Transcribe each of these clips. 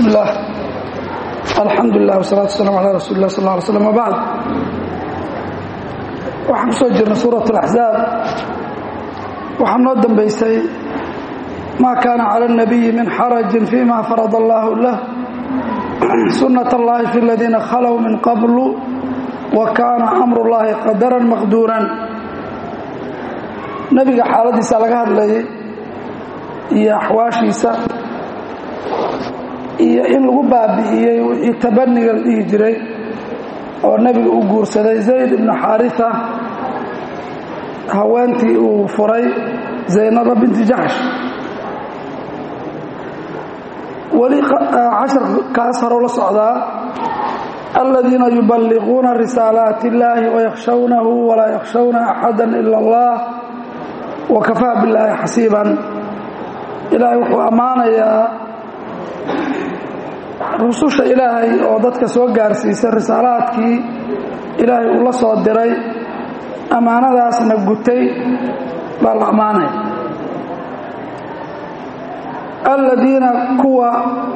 bismi illaah alxamdu lilah wsalaatu waslaam calaa rasuuli lah sal ly slm wbacd waxaan ku soo jirnay suurat alaxzaab waxaa noo dambaysay maa kaana cala اnabiyi min xarajin fima farada allahu lah sunat allahi fi aladiina khalow min qablu wa kaana amru llahi qadaran maqduuran nebiga xaaladiisa laga hadlayay iyo axwaashiisa iyo in lagu baabi'iyey wixii tabaniga la dhihi jiray oo nebiga uu guursaday zayd ibnu xaarisa haweentii uu furay zaynaba binti jaxsh weli casharkaas horow la socdaa aladiina yuballiquuna risaalaati اllaahi wayakhshawnahu walaa yakhshawna axada ila اllah wakafaa billaahi xasiiban ilaahay wuxuu ammaanayaa rususha ilaahay oo dadka soo gaarsiisay risaalaadkii ilaahay uu la soo diray ammaanadaasna gutay baa la ammaanaya aladiina kuwa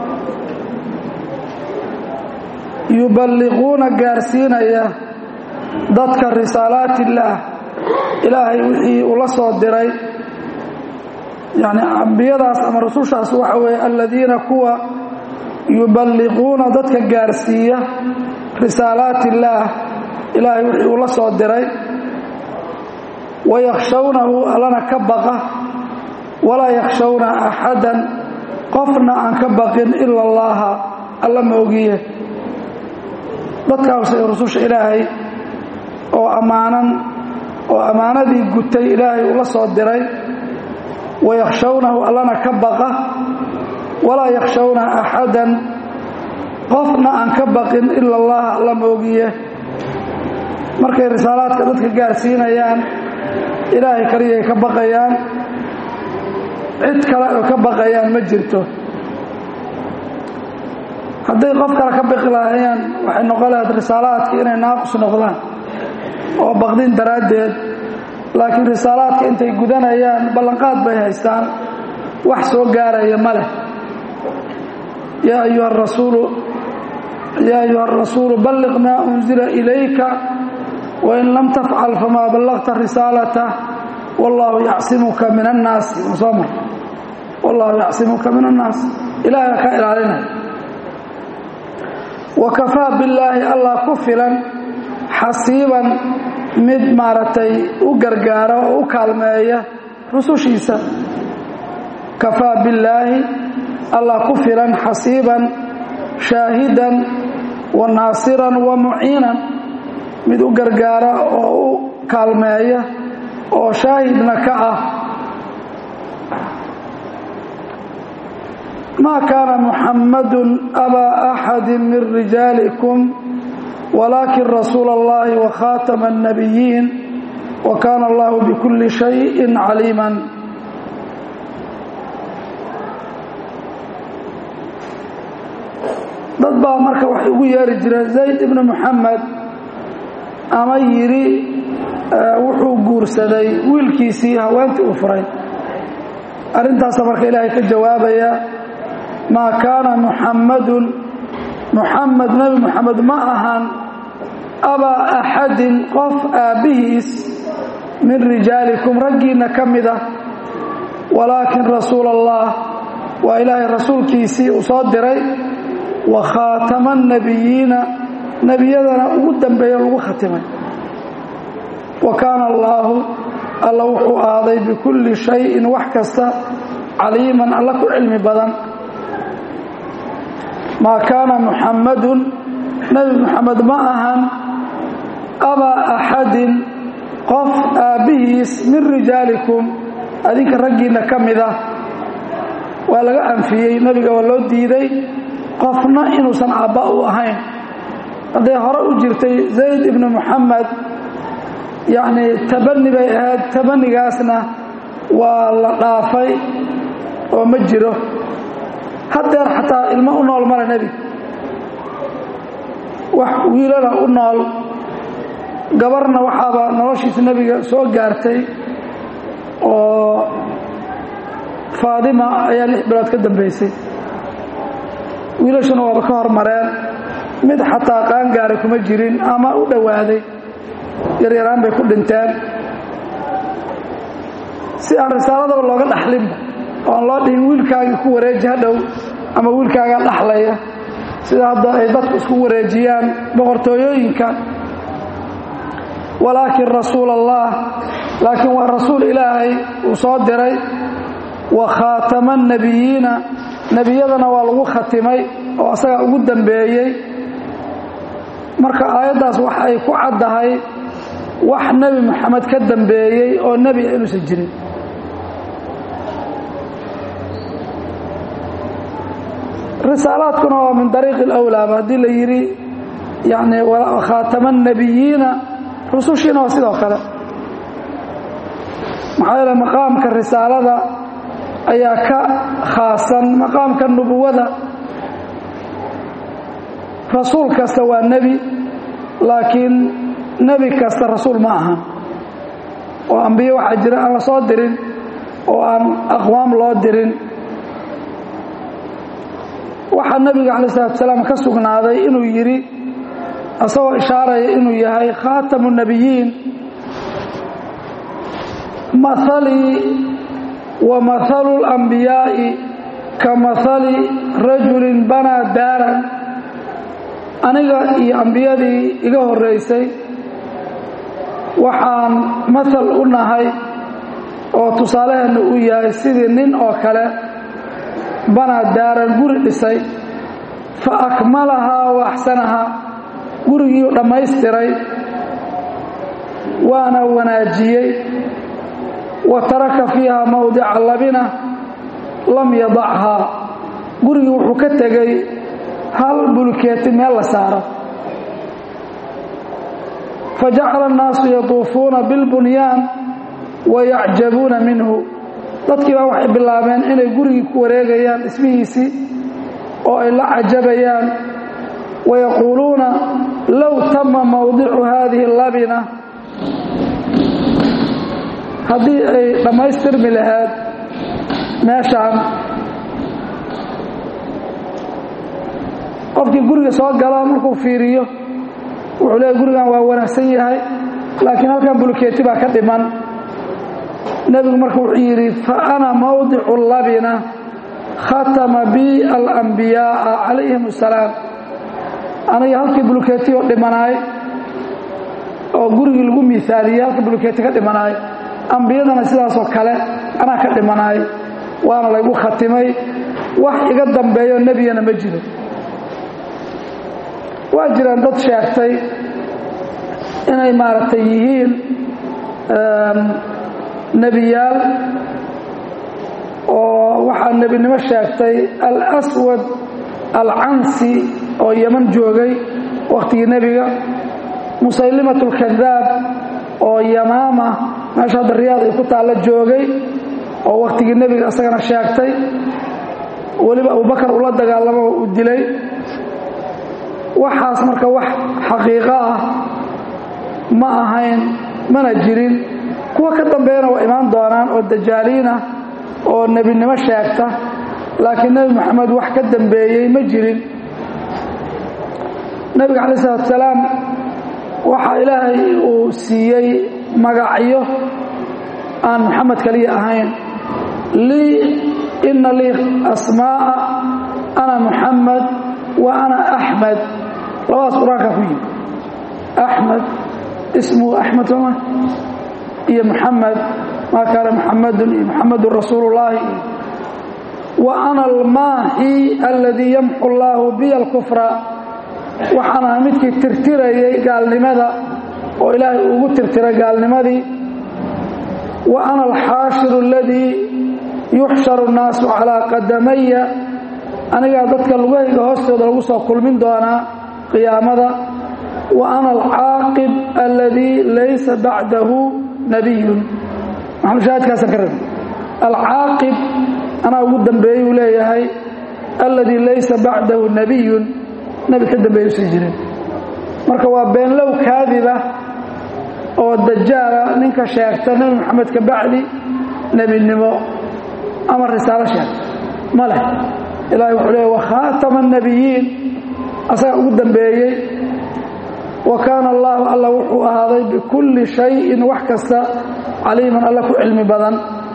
yuballiquuna gaarsiinaya dadka risaalaati illaah ilaahay wixii uu la soo diray yacni ambiyadaas ama rusushaas waxa weeye aladiina kuwa yuballiquuna dadka gaarsiiya risaalaati illaah ilaahay wixii uu la soo diray wayakhshawnahu allana ka baqa walaa yakhshawna axadan qofna aan ka baqin ila allaaha alla moogiye dadkaas rususha ilaahay oo ammaanan oo ammaanadii gutay ilaahay uu la soo diray wayakhshawnahu allana ka baqa walaa yakhshawna axadan qofna aan ka baqin ila allaha alla moogiye markay risaalaadka dadka gaarsiinayaan ilaahay kaliyay ka baqayaan cid kale oo ka baqayaan ma jirto hadday qof kale ka baqi lahaayeen waxay noqon lahayd risaalaadka inay naaqus noqdaan oo baqdin daraaddeed laakiin risaalaadka intay gudanayaan ballanqaad bay haystaan wax soo gaaraya ma leh yaa ayuha rasuulu yaa ayuha arasuulu balliq maa unzila ilayka wain lam tafcal famaa ballaqta risaalata wallaahu yacsimuka min annaasi soo mar wallaahu yacsimuka min annaas ilaahay ka ilaalinaya wa kafaa billaahi allah ku filan xasiiban mid maaragtay u gargaara oo u kaalmeeya rusushiisa kafaa billaahi allah ku filan xasiiban shaahidan wa naasiran wa muciinan mid u gargaara oo u kaalmeeya oo shaahidna ka ah maa kaana muxammadun abaa axadi min rijaalikum walaakin rasuula اllahi wa khaatama الnabiyiin wa kaana allahu bikulli shayin caliiman dad baa marka waxay ugu yeeri jireen zayd ibnu muxamed ama yidhi wuxuu guursaday wiilkiisii haweentii uu furay arrintaasa marka ilaahay ka jawaabaya maa kaana muxammadun muxamed nebi muxamed ma ahan abaa axadin qof aabbihiis min rijaalikum raggiinna ka mid ah walaakin rasuula allah waa ilaahay rasuulkiisii uu soo diray wa khaatama annabiyiina nebiyadana ugu dambeeya lagu khatimay wa kaana allaahu alla wuxuu ahaaday bikulli shayin wax kasta caliiman alla ku cilmi badan maa kaana muxammadun nebi muxamed ma ahan abaa axadin qof aabbihiis min rijaalikum adinka raggiinna ka mid ah waa laga anfiyey nebiga waa loo diiday qofna inuusan aabba u ahayn hadday hore u jirtay zayd ibnu muxamed yacnii tabani bay ahayd tabanigaasna waa la dhaafay oo ma jiro haddeer xataa ilmo u nool male nebiga wax wiilana u nool gabarna waxaaba noloshiisa nebiga soo gaartay oo faadima ayaa lix bilood ka dambaysay wiilashuna waaba ka hormareen mid xataa qaangaaray kuma jirin ama u dhowaaday yaryaraan bay ku dhinteen si aan risaaladaba looga dhaxlinba oo aan loo dhihin wiilkaagii ku wareeji hadhow ama wiilkaagaa dhaxlaya sida hadda ay dadku isku wareejiyaan boqortooyooyinka walaakin rasuul allah laakiin waa rasuul ilaahay uu soo diray wa khaatama annebiyiina nebiyadana waa lagu khatimay oo asagaa ugu dambeeyey marka aayaddaas wax ay ku caddahay wax nebi moxamed ka dambeeyey oo nebi a inuusan jirin risaalaadkuna waa min dariiqi alawlaaba haddii la yidhi yani khaatama annebiyiina rusushiina waa sidoo kale maxaa yeele maqaamka risaalada ayaa ka khaasan maqaamka nubuwada rasuul kasta waa nebi laakiin nebi kasta rasuul ma ahan oo ambiye waxaa jira aan la soo dirin oo aan aqwaam loo dirin waxaa nebiga calayi salatu salaam ka sugnaaday inuu yidhi isagoo ishaaraya inuu yahay khaatamu nebiyiin mahalii wa mahalu lambiyaa'i ka mahali rajulin banaa daaran aniga iyo ambiyadii iga horraysay waxaan mahal u nahay oo tusaaleheenna uu yahay sidii nin oo kale banaa daaran guri dhisay fa akmalahaa wa axsanahaa gurigiiu dhammaystiray waana wanaajiyey wa taraka fiiha mawdica labina lam yadachaa gurigii wuxuu ka tegey hal bulkeeti meel la saaro fajacala annaasu yatuufuuna bilbunyaan wa yacjabuuna minhu dadkii baa waxay bilaabeen inay gurigii ku wareegayaan dhismihiisii oo ay la cajabayaan wayaquuluuna low tama mawdicu haadihi labina haddii ay dhammaystirmi lahayd meeshaan qofkii guriga soo gala markuu fiiriyo wuxuu leeyahy gurigan waa wanaagsan yahay laakiin halkan bulkeeti baa ka dhiman nebigu marka wuxuu yidhi fa ana mawdicu labina khatama bi alambiyaaa calayhim asalaam aniga halkii bulkeeti oo dhimanaay oo gurigii lagu miaaliyey halkii bulkeeti ka dhimanaay ambiyadana sidaasoo kale anaa ka dhimanaay waana laygu khatimay wax iga dambeeyo nebiyana ma jiro waa jiraan dad sheegtay inay maaragtay yihiin nebiyaal oo waxaa nebinimo sheegtay alswad alcansi oo yeman joogay wakhtigii nebiga musaylimat اlkadaab oo yamaama meesha hadda riyaad ay ku taalla joogay oo wakhtigii nebiga isagana sheegtay weliba abubakar ula dagaalamo uu dilay waxaas marka wax xaqiiqo ah ma ahayn mana jirin kuwa ka dambeeyana waa imaan doonaan oo dajaaliin ah oo nebinimo sheegta laakiin nebi moxamed wax ka dambeeyey ma jirin nebiga calayi salatu salaam waxaa ilaahay uu siiyey magacyo aan moxamed kaliya ahayn lii ina lii asmaa'a ana muxamed wa ana axmed labadaas qur-aankaa ku yimi axmed ismuhu axmed sooma iyo muxamed maa kaana muxamadun iyo muxamedun rasuulu llaahi wa ana almaaxi aladii yamxu allaahu biya alkufra waxaan ahay midkii tirtirayay gaalnimada oo ilaahay ugu tirtiray gaalnimadii wa ana alxaashiru aladii yuxsharu nnaasu calaa qadamaya anigaa dadka lugahayga hoostooda lagu soo kulmin doonaa qiyaamada wa ana alcaaqib aladii laysa bacdahu nabiyun maxalushaahidkaasaan ka rabi alcaaqib anaa ugu dambeeyuu leeyahay aladii laysa bacdahu nabiyun nebi ka dambeeya usan jirin marka waa beenlow kaadiba oo dajaala ninka sheegta nebi moxamed ka bacdi nebinimo ama risaalo sheegta ma leh ilahay wuxuu leey wakhaatama annabiyiin asaga ugu dambeeyey wa kaana allahu alla wuxuu ahaaday bikulli shayin wax kasta caliiman alla ku cilmi badan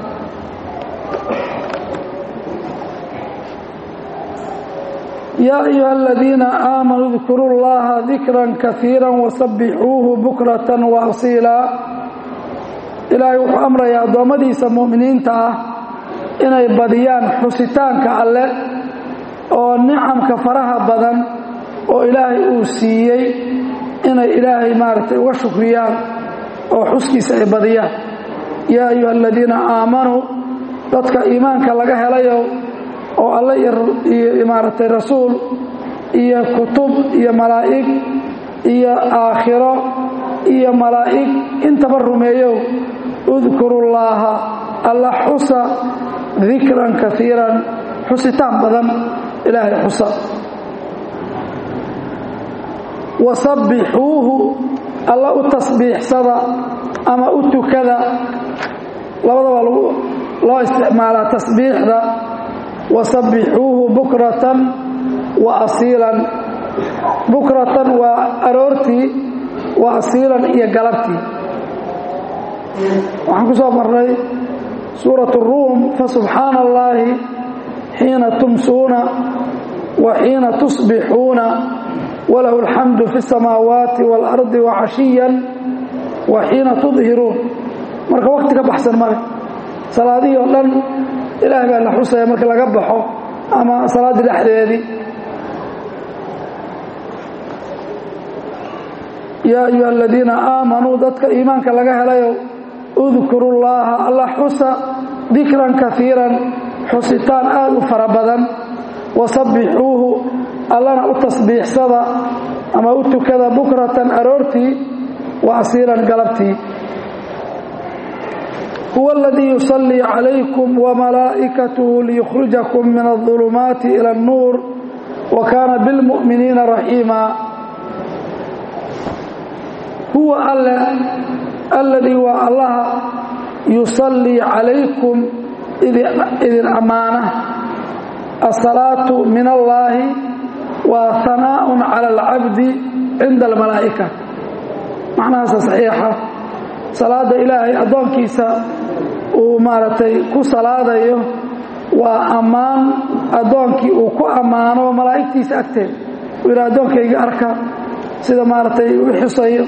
yaa ayuha aladiina aamanuu dkuruu llaha dikran kaiira wasabbixuuhu bukratan wa asiila ilaahay wuxuu amrayaa addoommadiisa mu'miniinta ah inay badiyaan xusitaanka alle oo nicamka faraha badan oo ilaahay uu siiyey inay ilaahay maaragtay uga shukriyaan oo xuskiisa ay badiyaan yaa ayuha aladiina aamanuu dadka iimaanka laga helayo oo alle iyo maaragtay rasuul iyo kutub iyo malaa'ig iyo aakhiro iyo malaa'ig intaba rumeeyow udkuru llaaha alla xusa dikran kaiiran xusitaan badan ilaahay xusa wasabbixuuhu alla u tasbiixsada ama u tukada labadaba loo isticmaalaa tasbiixda wasabbixuuhu bukratan wa asiilan bukratan waa aroortii wa asiilan iyo galabtii waxaan ku soo marnay suurat ruum fasubxaana allaahi xiina tumsuuna wa xiina tusbixuuna walahu alxamdu fi اsamaawaati waalardi wacashiyan wa xiina tudhiruun marka wakti ka baxsan male salaadihii oo dhan ilaah baa la xusaya marka laga baxo ama salaaddii dhexdeedii yaa ayuha aladiina aamanuu dadka iimaanka laga helayo udkuru llaaha alla xusa dikran kaiiran xusitaan aad u fara badan wasabbixuuhu allana u tasbiixsada ama u tukada bukratan aroortii wa asiilan galabtii huwa aladii yusallii calaykum wamalaa'ikatuhu liyukhrijakum min aظulumaati ila اnnuur wa kaana bilmu'miniina raxiima huwa alle alladii waa allaha yusallii calaykum idin ammaana asalaatu min allaahi waa hanaaءun cala alcabdi cinda almalaa'ika macnahaasa saxiixa salaada ilaahay addoonkiisa uu maaragtay ku salaadayo waa ammaan addoonkii uu ku ammaano malaa'igtiisa agteed uu yidhaha addoonkayga arka sida maaragtay u xusayo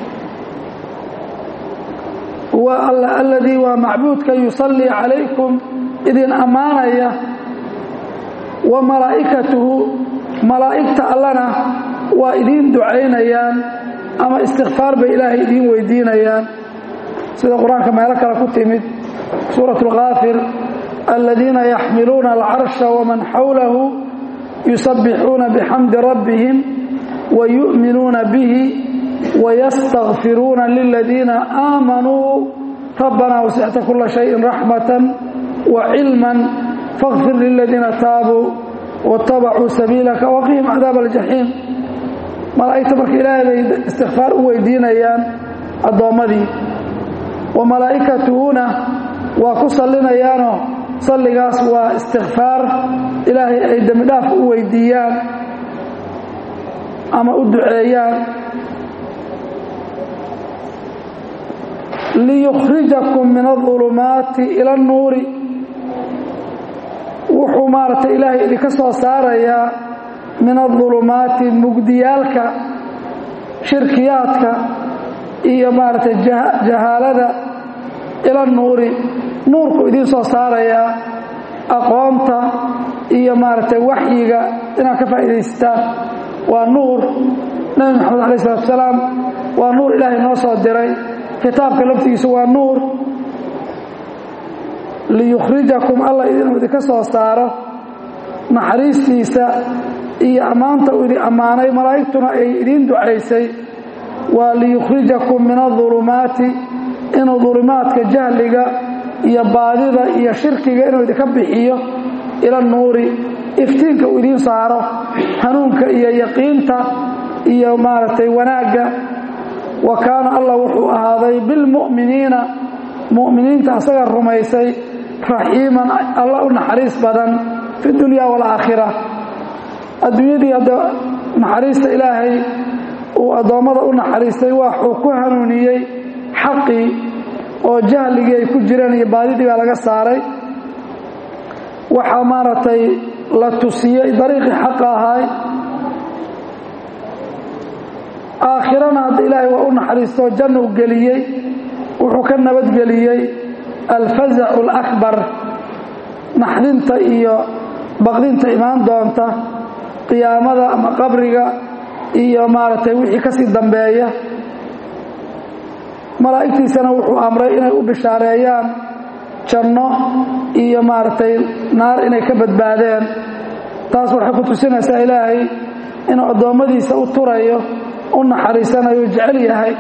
huwa alla alladii waa macbuudka yusallii calaykum idin ammaanaya wa malaa'ikatuhu malaa'igta allana waa idiin ducaynayaan ama istikfaar bay ilaahay idiin weydiinayaan sida qur-aanka meelo kale ku timid suurat alkaafir aladiina yaxmiluuna alcarsha waman xawlahu yusabbixuuna bixamdi rabbihim wa yu'minuuna bihi wayastakfiruuna liladiina aamanuu rabbanaa wasicta kula shayin raxmatan wa cilman fakhfir liladiina taabuu waاtabacuu sabiilaka waqihim cadaab aljaxiim malaa'igta marka ilaahay bay istikfaar u weydiinayaan addoommadii wa malaa'ikatuhuna waa ku sallinayaanoo salligaas waa istikfaar ilaahay ay dembi dhaaf u weydiiyaan ama u duceeyaan liyukhrijakum min aظulumaati ila اnnuuri wuxuu maaragtay ilaahay idinka soo saarayaa min aظulumaati mugdiyaalka shirkiyaadka iyo maaragtay jahaalada ila nuuri nuurku idiin soo saarayaa aqoonta iyo maaragtay waxyiga inaad ka faa'iidaysataan waa nuur nebi moxamed alay isalatu salaam waa nuur ilaahay noo soo diray kitaabka laftigiisu waa nuur liyukhrijakum alla inuu idinka soo saaro naxariistiisa iyo ammaanta uu idin ammaanay malaa'igtuna ay idiin ducaysay waa liyukhrijakum min aظulumaati inuu dulumaadka jahliga iyo baadida iyo shirkiga inuu idinka bixiyo ila nuuri iftiinka uu idiin saaro hanuunka iyo yaqiinta iyo maaragtay wanaagga wa kaana allah wuxuu ahaaday bilmu'miniina mu'miniinta asaga rumaysay raxiiman alla u naxariis badan fi dunya waalaakhira adduunyadii hadda naxariista ilaahay uu addoommada u naxariistay waxuu ku hanuuniyey xaqii oo jahligii ay ku jireen iyo baadidii baa laga saaray waxaa maaragtay la tusiyey dariiqii xaqa ahaay aakhirana hadda ilaahay waa u naxariistoo jannu geliyey wuxuu ka nabadgeliyey alfazacu alakbar naxdinta iyo baqdinta imaan doonta qiyaamada ama qabriga iyo maaragtay wixii ka sii dambeeya malaa'igtiisana wuxuu amray inay u bishaareeyaan janno iyo maaragtay naar inay ka badbaadeen taas waxay ku tusinaysaa ilaahay inuu addoommadiisa u turayo u naxariisanayo jecel yahay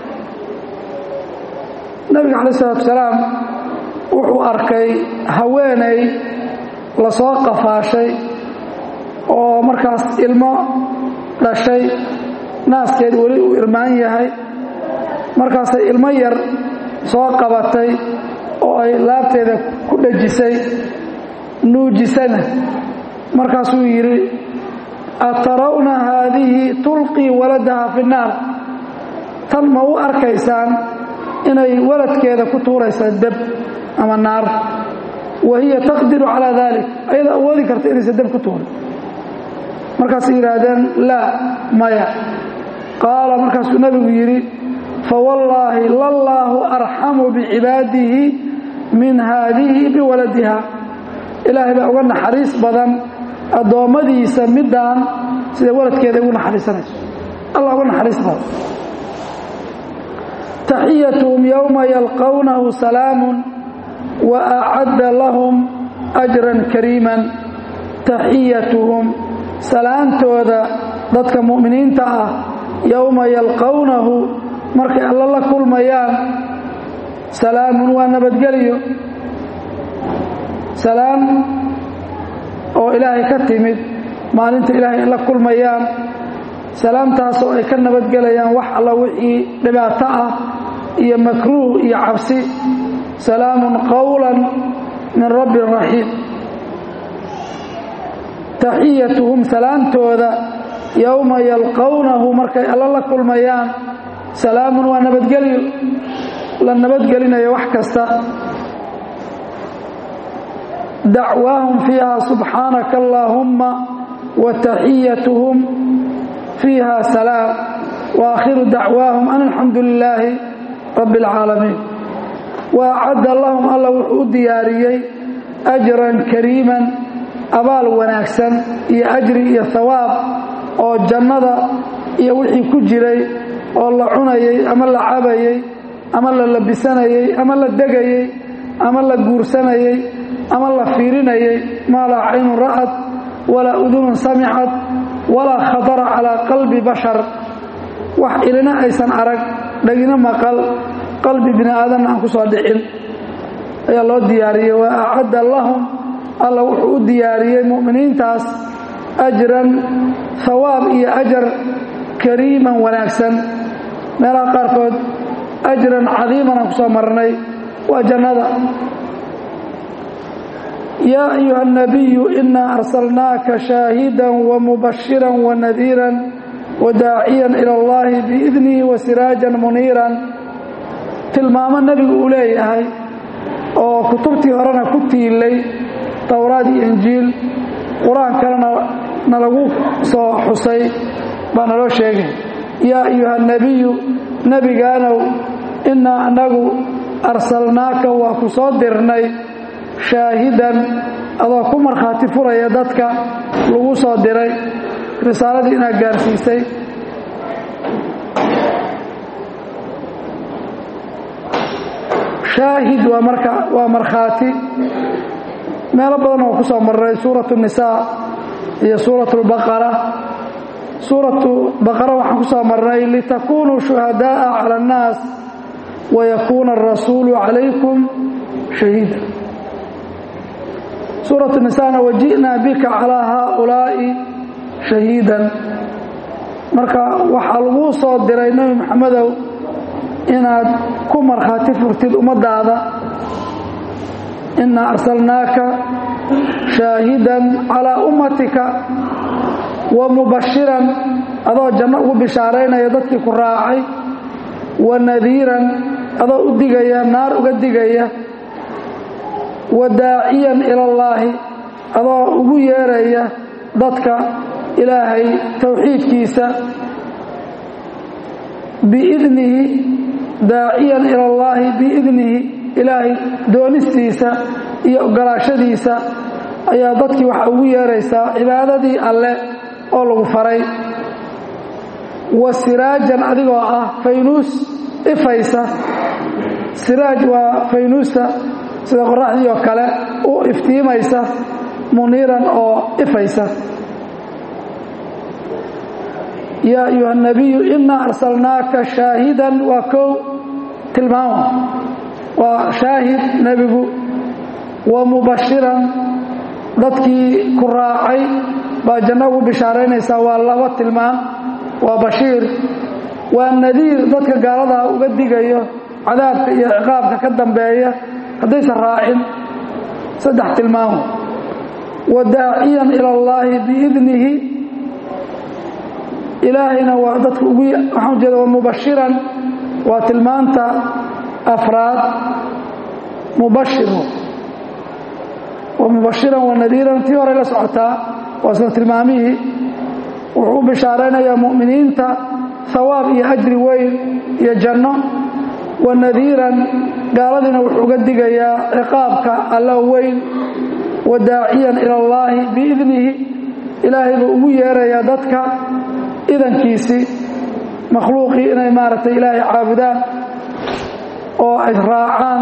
nebiga calayi isalaatu salaam wuxuu arkay haweenay lasoo qafaashay oo markaas ilmo dhashay naaskeed weli uu irmaan yahay markaasay ilmo yar soo qabatay oo ay laabteeda ku dhejisay nuujisana markaasuu yidhi atarawna haadihi tulqii waladaha fi nnaar tan ma u arkaysaan inay waladkeeda ku tuuraysa deb ama naar wa hiya taqdiru calaa dalik ayada awoodi karta inaysa deb ku tuurin markaasay yidhaahdeen laa maya qaala markaasuu nebigu yidhi fawallaahi lallaahu arxamu bicibaadihi min haadihi biwaladiha ilaahay baa uga naxariis badan addoommadiisa middaan sida waladkeeda ugu naxariisanayso allah uga naxariis badan taxiyatuhum yowma yalqawnahu salaamun wa acadda lahum ajran kariiman taxiyatuhum salaantooda dadka mu'miniinta ah yowma yalqawnahu markay alla la kulmayaan salaamun waa nabadgelyo salaam oo ilaahay ka timid maalinta ilaahay la kulmayaan salaamtaasoo ay ka nabadgelayaan wax alla wixii dhibaato ah iyo makruuh iyo cabsi salaamun qowlan min rabbi raxiim taxiyatuhum salaamtooda yowma yalqawnahu markay alla la kulmayaan salaamun waa nabadgelyo la nabadgelinayo wax kasta dacwaahum fiiha subxaanaka allaahumma wa taxiyatuhum fiiha salaam wa aakhiru dacwaahum an alxamdu lilaahi rabbi اlcaalamiin wa acadda lahum alla wuxuu u diyaariyey ajran kariiman abaal wanaagsan iyo ajri iyo hawaab oo jannada iyo wixii ku jiray oo la cunayey ama la cabayey ama la labisanayey ama la degayey ama la guursanayey ama la fiirinayey maa laa caynun ra'ad walaa udunun samicad walaa khatara calaa qalbi bashar wax ilina aysan arag dhagina maqal qalbi bini aadanna aan ku soo dhicin ayaa loo diyaariyey wa acadda lahum alla wuxuu u diyaariyey mu'miniintaas ajran hawaab iyo ajar kariiman wanaagsan meelaha qaarkood ajran cadiiman aan ku soo marnay waa jannada yaa ayuha الnabiyu inaa arsalnaaka shaahida wamubashira wanadiira wadaaciya ilى اllahi biidnihi wasiraaja muniira tilmaamo nebigu uu leeyahay oo kutubtii horena ku tiilay towraad iyo injiil qur-aankana nalagu soo xusay baa naloo sheegay yaa ayuha الnabiyu nebigaanow inaa anagu arsalnaaka waa ku soo dirnay shaahidan adoo ku markhaati furaya dadka lagu soo diray risaaladii inaad gaarsiisay shaahid waa marka waa markhaati meelo badan oo ku soo marray suuratu nisaa iyo suuratu lbaqara suuratu baqara waxaan ku soo marnay litakunuu shuhadaaa cala annaas wayakuuna arasuulu calaykum shahiida suuratu nisaana waji'naa bika calaa haaulaa'i shahiidan marka waxaa laguu soo diray nebi maxamedow inaad ku markhaati furtid ummaddaada inaa arsalnaaka shaahidan calaa ummatika wa mubashiran adoo janno ugu bishaaraynaya dadkii ku raacay wa nadiiran adoo u digaya naar uga digaya wa daaciyan ilallaahi adoo ugu yeeraya dadka ilaahay towxiidkiisa biidnihi daaciyan ilallaahi biidnihi ilaahay doonistiisa iyo ogolaashadiisa ayaa dadkii waxa ugu yeeraysaa cibaadadii alle oo lagu faray wa siraajan adigoo ah faynuus ifaysa siraaj waa faynuusta sida qoraxdii oo kale u iftiimaysa muniiran oo ifaysa yaa ayuha nabiyu inaa arsalnaaka shaahidan waa kow tilmaama waa shaahid nebigu wa mubashiran dadkii ku raacay baa janno ugu bishaaraynaysaa waa laba tilmaam waa bashiir waa nadiir dadka gaaladaa uga digayo cadaabka iyo ciqaabka ka dambeeya haddaysan raacin saddex tilmaamo wa daaciyan ila allaahi biidnihi ilaahayna waa dadka ugu waxaan ujeeda wa mubashiran waa tilmaanta afraad mubashiru wa mubashiran wa nadiiran tii horey la socotaa waa isla tilmaamihii wuxuu u bishaaraynayaa mu'miniinta hawaab iyo ajri weyn iyo janno wa nadiiran gaaladiina wuxuu uga digayaa ciqaabka alla weyn wa daaciyan ila allaahi biidnihi ilaahay buu ugu yeerayaa dadka idankiisii makhluuqii inay maaragtay ilaahay caabudaan oo ay raacaan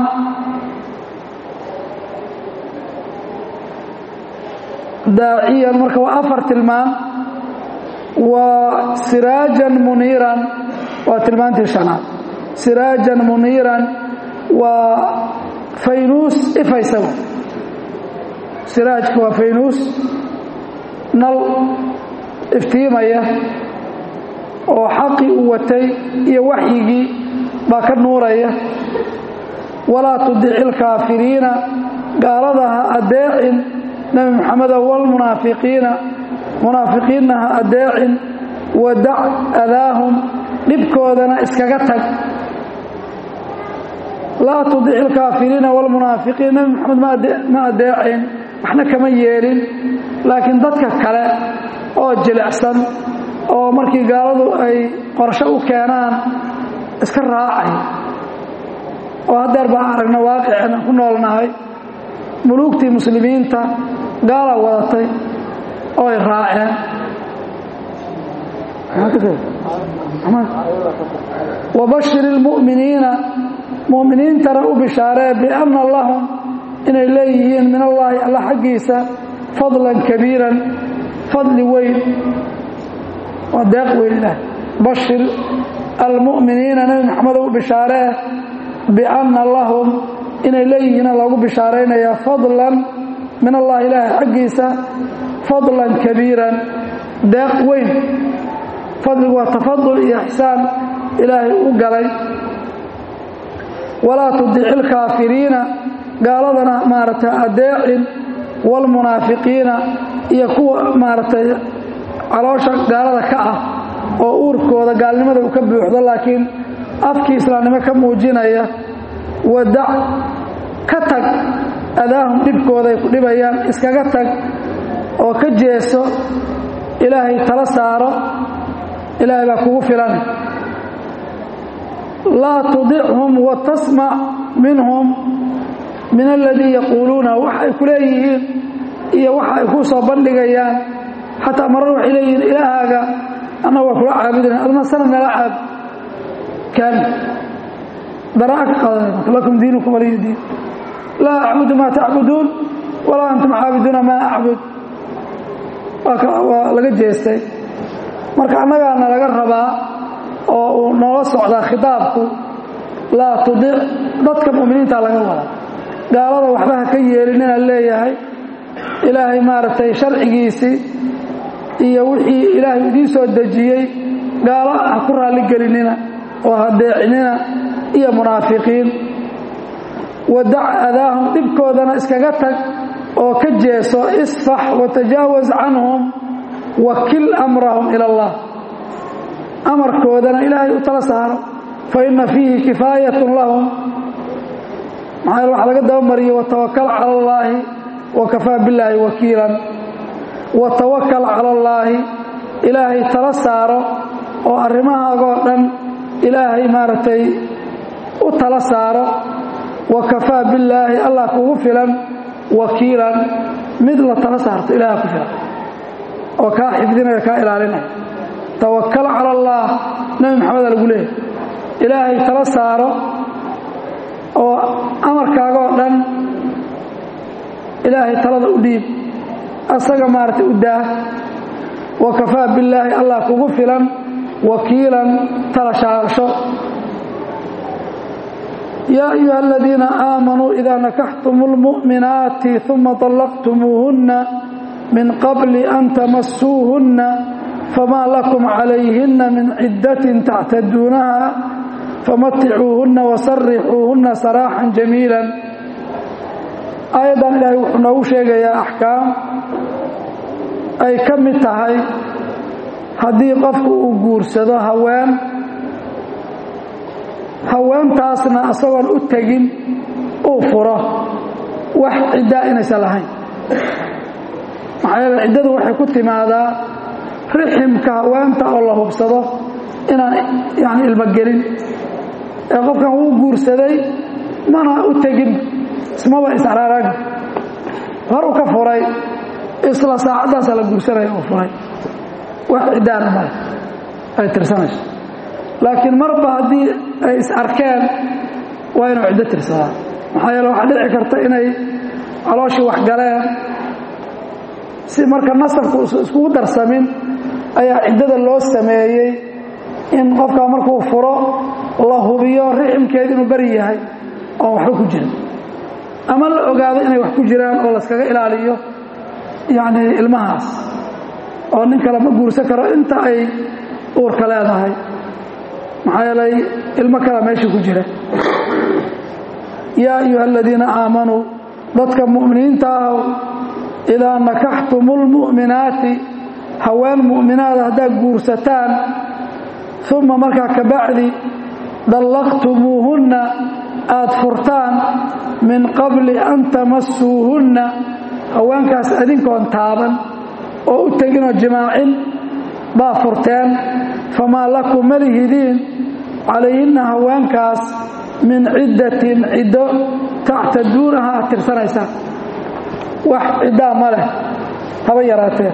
daaciyan marka waa afar tilmaam waa siraajan muniiran waa tilmaantii shanaad siraajan muniiran waa faynuus ifaysaga siraajku waa faynuus nal iftiimaya oo xaqii uu watay iyo waxyigii baa ka nuuraya walaa tudici ilkaafiriina gaalada ha adeecin nebi moxamedo walmunaafiqiina munaafiqiinna ha adeecin wadac adaahum dhibkoodana iskaga tag laa tudici ilkaafiriina walmunaafiqiin nebi moxamed ma adeecin waxna kama yeelin laakiin dadka kale oo jilicsan oo markii gaaladu ay qorsho u keenaan iska raacay oo haddeer baan aragna waaqicina ku noolnahay muluugtii muslimiinta gaala wadatay oo ay raaceen wabashir ilmu'miniina mu'miniintana u bishaaree bianna lahum inay leeyihiin min allaahi alla xaggiisa fadlan kabiiran fadli weyn waa deeq weyn ilaah bashir almu'miniina nebi maxamedo u bishaaree bianna lahum inay leeyihiina loogu bishaaraynayaa fadlan min allahi ilaahi xaggiisa fadlan kabiiran deeq weyn fadligu waa tafadul iyo ixsaan ilaahay u galay walaa tudici ilkaafiriina gaaladana maaragtay adeecin walmunaafiqiina iyo kuwa maaragtay caloosha gaalada ka ah oo uurkooda gaalnimada uu ka buuxdo laakiin afkii islaamnimo ka muujinaya wadac ka tag adaahum dhibkooda ay ku dhibayaan iskaga tag oo ka jeeso ilaahay tala saaro ilaahay baa kugu filan laa tudichum wa tasmac minhum min aladii yaquuluuna waxa ay ku leeyihiin iyo waxa ay ku soo bandhigayaan xataa marar waxay leeyihiin ilaahaaga annaga waa kula caabudana adna sanad nala caab kan daraa ka qadanayna lakum diinukum waliya diin laa acbudu maa tacbuduun walaa antum caabiduuna maa acbud waa laga jeestay marka annagaana laga rabaa oo uu noola socdaa khitaabku laa tudic dadka mu'miniinta laga wada gaalada waxba ha ka yeelinina leeyahay ilaahay maaragtay sharcigiisii iyo wixii ilaahay idiin soo dejiyey gaalo ha ku raalligelinina oo ha deecinina iyo munaafiqiin wadac adaahum dhibkoodana iskaga tag oo ka jeeso isfax watajaawaz canhum wakil amrahum ila allah amarkoodana ilaahay u tala saaro fa inna fiihi kifaayatun lahum maxaa yeele waxaa laga dabamariyey watawakal cala allaahi wa kafaa billaahi wakiilan watawakal cala allaahi ilaahay tala saaro oo arrimahaagoo dhan ilaahay maaragtay u tala saaro wa kafaa billaahi allah kugu filan wakiilan mid la tala saarto ilaah ku filan oo kaa xifdinaya kaa ilaalinaya tawakal cala allah nebi maxameda lagu leeyahy ilaahay tala saaro oo amarkaagoo dhan ilaahay talada u dhiib asaga maaragtay u daah wa kafaa billaahi allah kugu filan wakiilan tala shaasho yaa ayuha aladiina aamanuu idaa nakaxtum اlmu'minaati uma طallaqtumuuhunna min qabli an tamasuuhunna famaa lakum calayhina min ciddatin tactaduunaha famaticuuhunna wasarixuuhunna saraaxan jamiila aayaddan ilaahay wuxuu noogu sheegayaa axkaam ay ka mid tahay haddii qofku uu guursado haween haweentaasna isagoon u tegin uu furo wax ciddaa inaysan lahayn maxaa yeele ciddadu waxay ku timaadaa riximka haweenta oo la hubsado inaan yani ilmogelin ee qofkan wuu guursaday mana u tegin ismaba israaraag hor u ka furay isla saacaddaasa la guursanaya uu furay wax ciddaana male ay tirsanayso laakiin marba haddii ay is arkeen waa inuu ciddo tirsadaa maxaa yeele waxaa dhici karta inay calooshii wax galeen si marka nasabku iskugu darsamin ayaa ciddada loo sameeyey in qofkaa markuu furo la hubiyo riximkeed inuu beri yahay oon waxba ku jirin ama la ogaado inay wax ku jiraan oo laskaga ilaaliyo yacni ilmahaas oo nin kale ma guursan karo inta ay uurka leedahay maxaa yeelay ilmo kala meesha ku jira yaa ayuha aladiina aamanuu dadka mu'miniinta ahow idaa nakaxtumu lmu'minaati haween mu'minaada haddaad guursataan uma markaa ka bacdi dallaqtumuuhunna aad furtaan min qabli an tamasuuhunna haweenkaas adinkoon taaban oo u teginoo jimaacin baa furteen famaa lakum malihidiin calayhinna haweenkaas min ciddatin ciddo tactaduunaha aad tirsanaysaan wax ciddaa ma leh haba yaraatee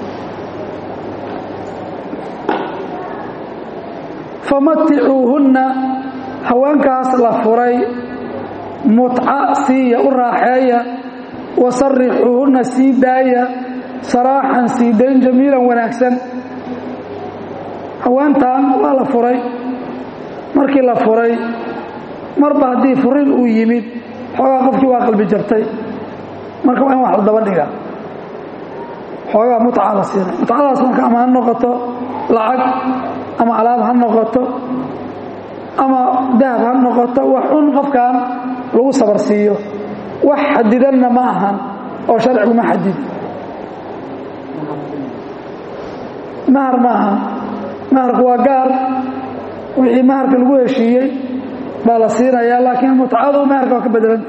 famaticuuhunna haweenkaas la furay mutca siiya u raaxeeya wasarixuuhunna sii daaya saraaxan sii dayn jamiilan wanaagsan haweentan waa la furay markii la furay marba haddii furin uu yimid xoogaa qofkii waa qalbi jabtay marka waa in wax la daba dhiga xoogaa mutca la siinay mutcadaas marka ama ha noqoto lacag ama alaab ha noqoto ama dahab ha noqoto wax un qofkan lagu sabar siiyo wax xadidanna ma ahan oo sharcigu ma xadid mahar ma aha maharku waa gaar wixii maharka lagu heshiiyey baa la siinayaa laakiin mutcadu maharka waa ka bedelanta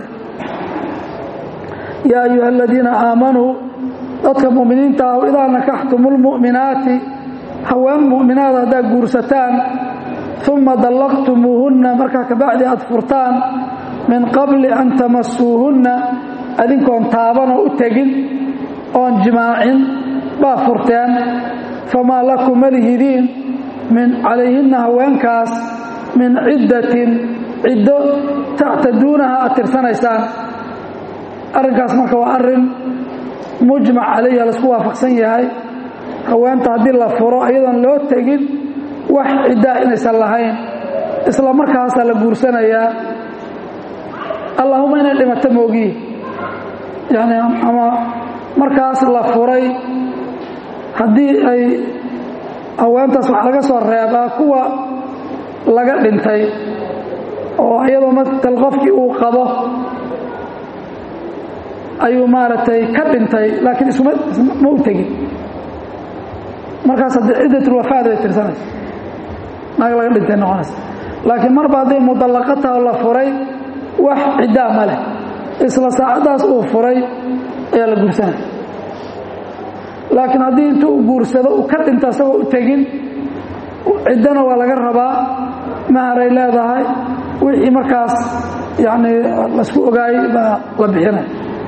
yaa ayuha aladiina aamanuu dadka mu'miniinta ah idaa nakaxtumu lmu'minaati haween mu'minaada haddaad guursataan uma dallaqtumuuhunna markaa kabacdi aad furtaan min qabli an tamasuuhunna adinkoon taabanoo u tegin oon jimaacin baa furteen famaa lakum malihidiin min calayhinna haweenkaas min ciddatin ciddo tactaduunaha aad tirsanaysaan arrinkaas marka waa arrin mujmac calayha laisku waafaqsan yahay haweenta haddii la furo iyadoon loo tegin wax ciddaa inaysan lahayn isla markaasaa la guursanayaa allahuma inay dhimato moogiye yani ama markaas la furay haddii ay haweentaas wax laga soo reebaa kuwa laga dhintay oo iyadoo matal qofkii uu qabo ayuu maaragtay ka dhintay laakiin isuma ma u tegin markaas haddii ciddatulwafaad bay tirsanaysa naag laga dhintay noqonaysa laakiin marba hadday mudallaqataha la furay wax ciddaa ma leh isla saacaddaas uu furay ayaa la guursanaya laakiin haddii intuu u guursado uu ka dhinto isagoo u tegin ciddana waa laga rabaa maharay leedahay wixii markaas yacni laisku ogaayey baa la bixinaya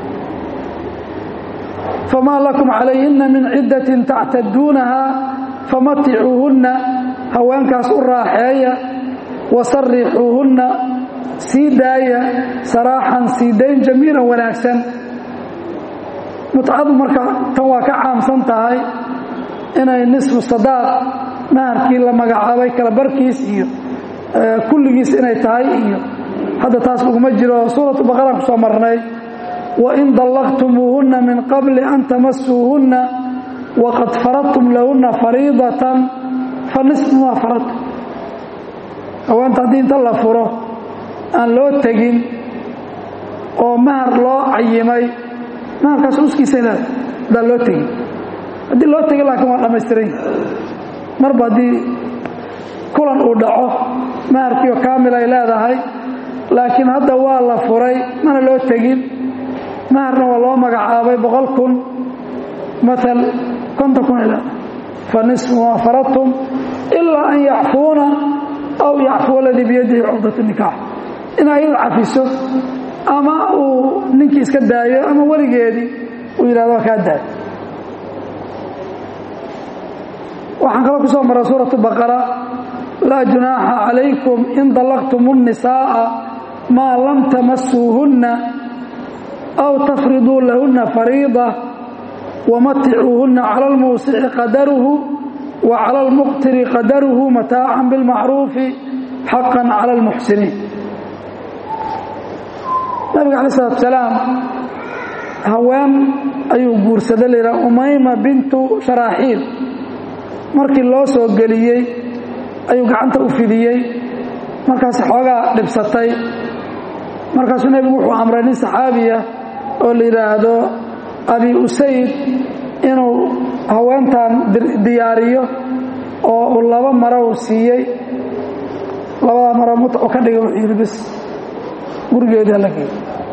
famaa lakum calayhina min ciddatin tactaduunaha famaticuuhunna haweenkaas u raaxeeya wasarixuuhunna sii daaya saraaxan sii dayn jamiilan wanaagsan mutcadu marka tan waa ka caamsan tahay inay nisfu sadaaq maharkii la magacaabay kala barkiis iyo kulligiis inay tahay iyo hadda taas laguma jiro suuratu baqara ku soo marnay wain dallaqtumuuhunna min qabli an tamasuuhunna waqad faradtum lahunna fariidatan fa nisfu maa faradtum haweenta haddii inta la furo aan loo tegin oo mahar loo cayimay maharkaas uskiisa leeda haddaan loo tegin haddii loo tegin laakiin waa dhammaystiran marba haddii kulan uu dhaco maharkiio kaamil ay leedahay laakiin hadda waa la furay mana loo tegin maharna waa loo magacaabay boqol kun maal konton kun ila fa nisfu maa faradtum ilaa an yacfuuna aw yacfuwa aladii biyadihi cuqdat nikaax in ayadu cafiso ama uu ninkii iska daayo ama weligeedii uu yidhahdo waa kaa daayo waxaan kaloo ku soo maray suuratu baqara laa junaaxa calaykum in dallaqtum الnisaaءa maa lam tamasuuhunna aw tafriduu lahunna fariida wamaticuuhunna cala almuusici qadaruhu wa cala almuqtiri qadaruhu mataacan bilmacruufi xaqan cala almuxsiniin nabiga calayi salatu salaam haween ayuu guursaday layidhaha umayma bintu sharaaxiil markii loo soo geliyey ayuu gacanta u fidiyey markaas xoogaa dhibsatay markaasuu nebigu wuxuu amray nin saxaabiya oo la yidhaahdo abi usayd inuu haweentan diyaariyo oo uu laba maro u siiyey labada maro mutcu ka dhigay wuxuu yidhi bis gurigeedii hala geeyo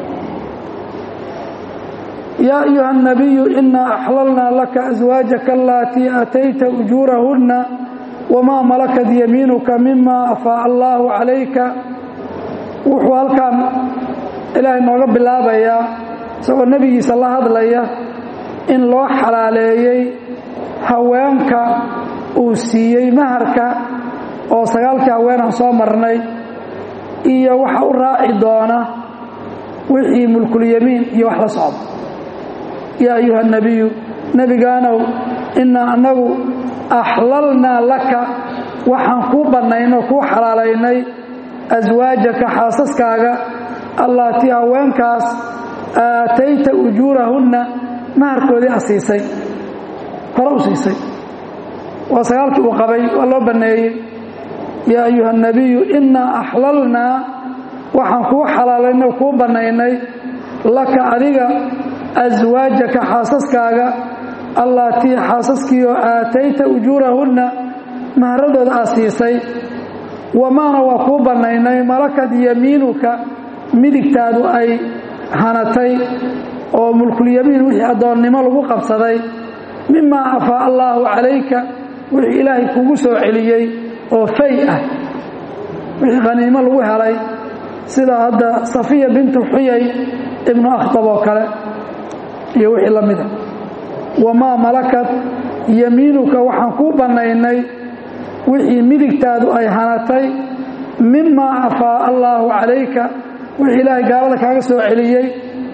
yaa ayuha الnabiyu inaa axlalnaa laka aswaajaka alatii aatayta ujuurahunna wamaa malakat yamiinuka mima afaaca allaahu calayka wuxuu halkan ilaahay nooga bilaabayaa isagoo nebigiisa la hadlaya in loo xalaaleeyey haweenka uu siiyey maharka oo sagaalkii haweenaan soo marnay iyo waxa u raaci doona wixii mulkulyamiin iyo wax la socda yaa ayuha nebiyu nebigaanow innaa annagu axlalnaa laka waxaan kuu bannaynoo kuu xalaalaynay aswaajaka xaasaskaaga allaatii haweenkaas aatayta ujuurahunna maharkoodii a siisay hore u siisay waa sagaalkii uu qabay waa loo banneeyey yaa ayuha nebiyu innaa axlalnaa waxaan kuu xalaalaynay oo kuu bannaynay laka adiga aswaajaka xaasaskaaga allaatii xaasaskiioo aatayta ujuurahunna maharadooda aad siisay wamaana waa kuu bannaynay malakad yamiinuka midigtaadu ay hanatay oo mulkulyamiin wixii addoonnimo lagu qabsaday mimaa afaa allaahu calayka wixii ilaahay kugu soo celiyey oo fay ah wixii khaniimo lagu helay sida hadda safiya bintu xuyay ibnu akhtab oo kale iyo wixii la mida wamaa malakat yamiinuka waxaan kuu bannaynay wixii midigtaadu ay hanatay mimaa afaa allaahu calayka wixii ilaahay gaalada kaaga soo celiyey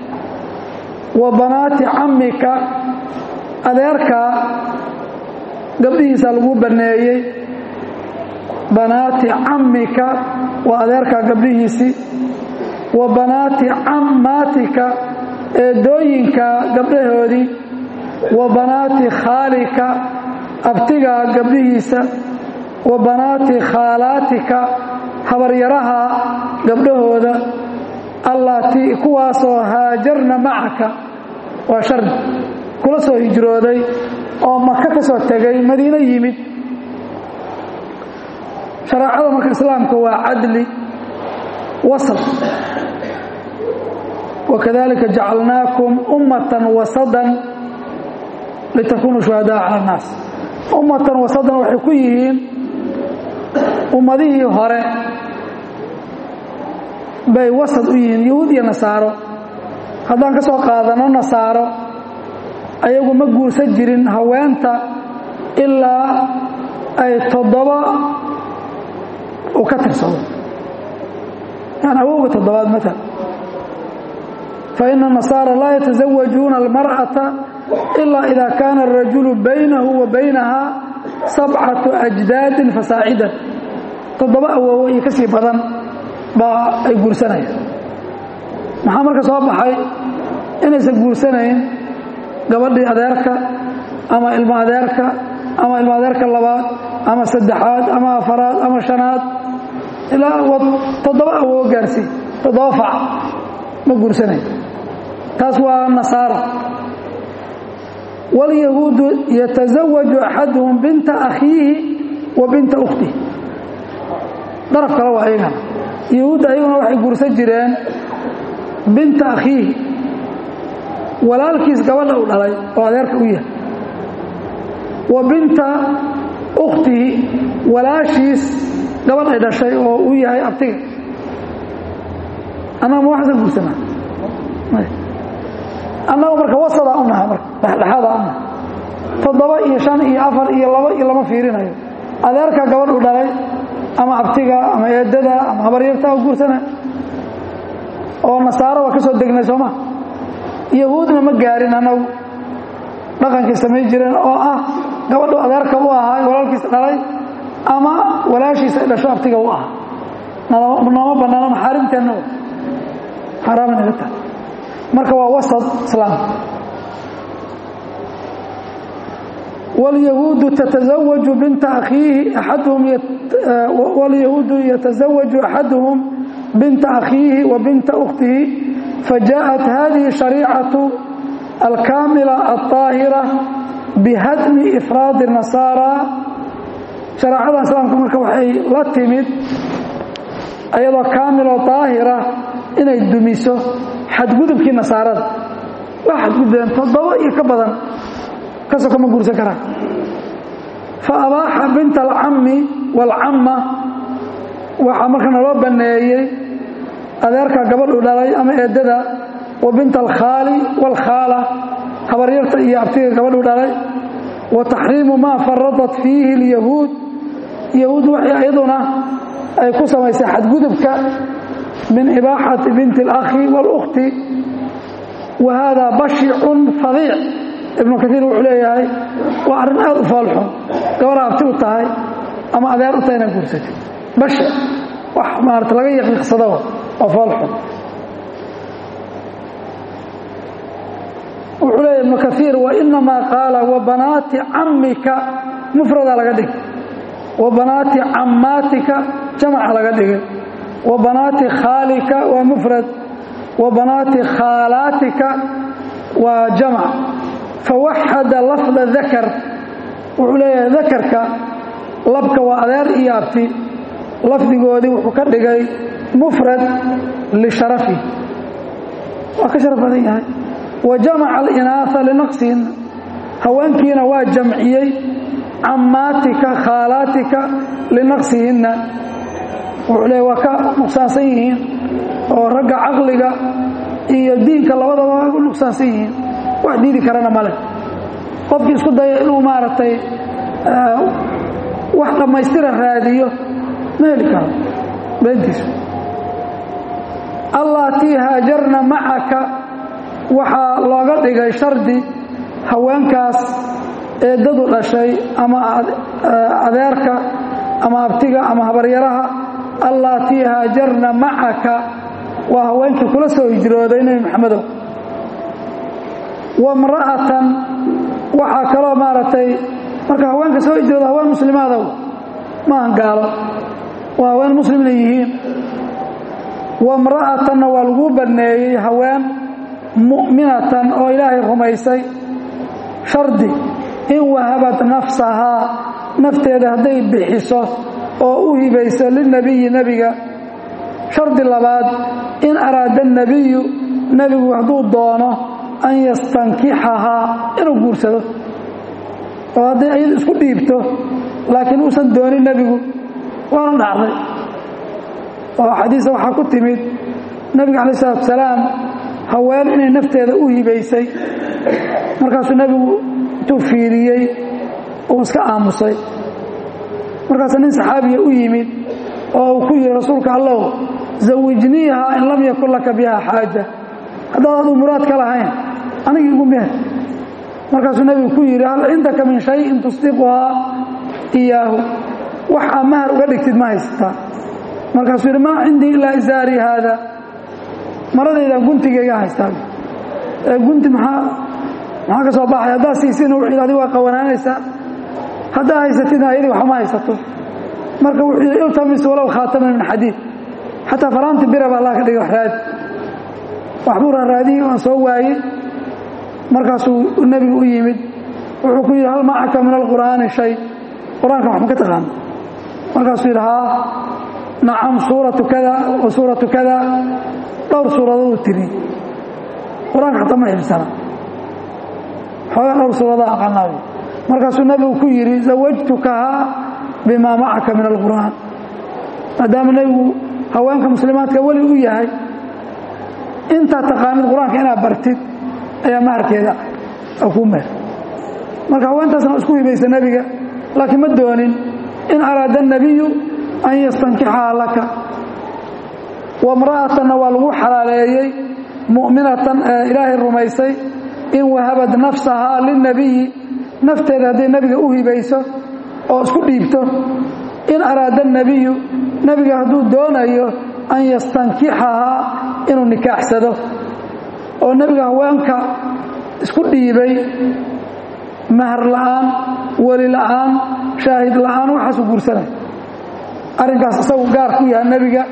wa banaati cammika adeerkaa gabdhihiisa lagu banneeyey banaati cammika waa adeerkaa gabdhihiisii wa banaati cammaatika eedooyinka gabdhahoodii wa banaati khaalika abtigaa gabdhihiisa wa banaati khaalaatika habaryaraha gabdhahooda allaatii kuwaasoo haajarna macaka waa shardi kula soo hijrooday oo maka ka soo tegay madiino yimid shareecada marka islaamka waa cadli wasl wakadalika jacalnaakum ummatan wasadan litakunuu shuhadaa cala annaas ummatan wasadan waxay ku yihiin ummadihii hore bay wasad u yihiin yahuud iyo nasaaro haddaan ka soo qaadano nasaaro ayagu ma guursan jirin haweenta ilaa ay toddoba uu ka tirsado yani awowga toddobaad maala faina nasaara laa yataزawajuuna almarأaةa ilaa ida kaana الrajulu baynahu wa baynaha sabcaةu أjdaadin fasaacidan toddoba awowo iyo ka sii badan baa ay guursanayaan maxaa marka soo baxay inaysan guursanayn gabadhii adeerka ama ilmo adeerka ama ilmo adeerka labaad ama saddexaad ama afaraad ama shanaad ilaa toddoba awowo gaarsii toddoba fac ma guursanayn taas waa nasaara wاlyahuudu yatasawaju axaduhum binta akhiihi wa binta ukhtihi daraf kale waa ayagana yahuudda ayaguna waxay guursan jireen binta akhiihi walaalkiis gabadha u dhalay oo adeerka u yahay wa binta ukhtihi walaashiis gabadh ay dhashay oo u yahay abtiga annaga ma waxaasa guursanaa annaga marka wasadaa u nahay marka dhexdhexaadaa u nahay toddoba iyo shan iyo afar iyo laba iyo lama fiirinayo adeerka gabadh u dhalay ama abtiga ama eedada ama habaryarta u guursana oo nasaaro waa ka soo degnay sooma yahuudna ma gaarin annagu dhaqankay samayn jireen oo ah gabadhu adeerka u ahaa walaalkiisa dhalay ama walaashiisa ay dhasho abtiga u ahaa nooma bannaano maxaarimteenna xaaraam inaga tahay marka waa wasad islaamka wاlyahuudu taتزawaju binta akhiihi axaduhum wاlyahuudu yaتزawaju axaduhum binta akhiihi wa binta ukhtihi fajaءat hadihi شhariicaةu alkaamila الطaahira bihadmi ifraadi الnasaara shareecada islaamka marka waxay la timid ayadoo kaamiloo daahira inay dumiso xadgudubkii nasaarada waa xadgudbeen toddoba iyo ka badan kasoo kama guursan karaan fa abaaxa binta alcammi waalcamma waxaa marka naloo banneeyey adeerka gabadhu dhalay ama eedada wa binta alkhaali waalkhaala habaryarta iyo abtiga gabadhu dhalay wa taxriimu maa faradat fiihi alyahuud yahuud waxay iyaduna ay ku samaysay xadgudubka min ibaaxati binti alakhi wاlukhti wa haadaa bashicun fadiic ibnu kaiir wuxuu leeyahay waa arrin aad u foolxun gabadha abti u tahay ama adeer u tahay inaad guursatay bashic wax maarata laga yaqiiqsado oo foolxun wuxuu leeyahy ibnu kaiir wainamaa qaala wa banaati cammika mufradaa laga dhigay wa banaati cammaatika jamaca laga dhigay wa banaati khaalika waa mufrad wa banaati khaalaatika waa jamac fawaxada lafda dakar wuxuu leeyahay dakarka labka waa adeer iyo abti lafdigoodii wuxuu ka dhigay mufrad lisharafi waa ka sharaf badan yahay wa jamaca alinaaa linaqsihinna haweenkiina waa jamciyey cammaatika khaalaatika linaqsihinna wuxuu leeya waa ka nuqsaansan yihiin oo ragga caqliga iyo diinka labadaba waa ku nuqsaansan yihiin wax diidi karana male qofkii isku daya inuu maaragtay wax dhammaystira raadiyo ma heli karo beentiisu allaatii haajarna macaka waxaa looga dhigay shardi haweenkaas eedadu dhashay ama adeerka ama abtiga ama habaryaraha allaatii haajarna macaka waa haweenkii kula soo hijrooday nebi maxamedow wamra'atan waxaa kaloo maaragtay marka haweenka soo hijrooda haween muslimaadow maahan gaalo waa haween muslimna yihiin wamra'atanna waa lagu banneeyey haween mu'minatan oo ilaahay rumaysay shardi in wahabad nafsahaa nafteeda hadday bixiso oo u hibayso lilnebiyi nebiga shardi labaad in araada nebiyu nebigu hadduu doono an yastankixahaa inuu guursado oo hadday iyadu isku dhiibto laakiin uusan doonin nebigu waana dhacday oo xadiisa waxaa ku timid nebiga calayi salatu salaam haween inay nafteeda u hibaysay markaasuu nebigu intuu fiiriyey uu iska aamusay markaasuu nin saxaabiya u yimid oo uu ku yihi rasuulka allow zawijniihaa in lam yakun laka biha xaaja haddaad aduu muraad ka lahayn anigii igu meher markaasuu nebigu ku yidhi hal cindaka min shayin tusdiquhaa iyaahu wax aa mahar uga dhigtid ma haysataa markaasuu yidhi maa cindii ilaa isaarii haada maradaydan guntigayga haystaa ee gunti maxaa maxaa ka soo baxay haddaad siisina wuxuu yidhi adigu waa qawanaanaysaa haddaa haysatidna ayadii waxma haysato marka wuxuu yidhi iltamis walow khaataman min xadiid xataa faraanti biraba allah ka dhigay wax raadi waxbuu raaraadiyey waan soo waayey markaasuu nebigu u yimid wuxuu ku yidhi hal macaka min alqur'aani shay qur-aanka wax ma ka taqaana markaasuu yidhi haa nacam suuratu kada wa suuratu kada dhowr suuradooduu tiri qur-aanka xataa ma xibsana xoogaa dhowr suuradaa aqaanaayo markaasuu nebigu ku yidhi zawajtukahaa bimaa macaka min alqur'aan maadaama nebigu haweenka muslimaadka weli u yahay intaad taqaanid qur-aanka inaad bartid ayaa maharkeeda oo kuu meher marka haweentaasna isku hibaysa nebiga laakiin ma doonin in araada الnabiyu an yastankixaha laka wamra'atanna waa lagu xalaaleeyey mu'minatan ee ilaahay rumaysay in wahabad nafsahaa lilnabiyi nafteeda hadday nebiga u hibayso oo isku dhiibto in araada الnabiyu nebiga hadduu doonayo an yastankixahaa inuu nikaaxsado oo nebiga haweenka isku dhiibay mahar la'aan weli la'aan shaahid la'aan waxaasu guursanay arrinkaas isagu gaar ku yaha nebiga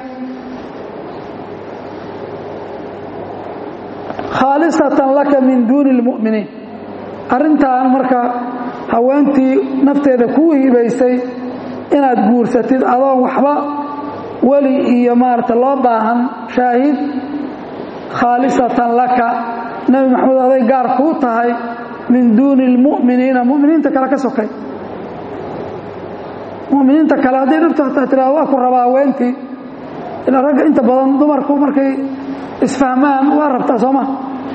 khaalisatan laka min duuni اlmu'miniin arrintan marka haweentii nafteeda kuu hibaysay inaad guursatid adoon waxba weli iyo maarata loo baahan shaahid khaalisatan laka nebi maxamed aday gaar kuu tahay min duuni اlmu'miniina mu'miniinta kale ka sokay mu'miniinta kale hadday dhibto hataa tiraado waa ku rabaa haweentii ilaa ragga inta badan dumarku markay isfahmaan waa rabtaa soo ma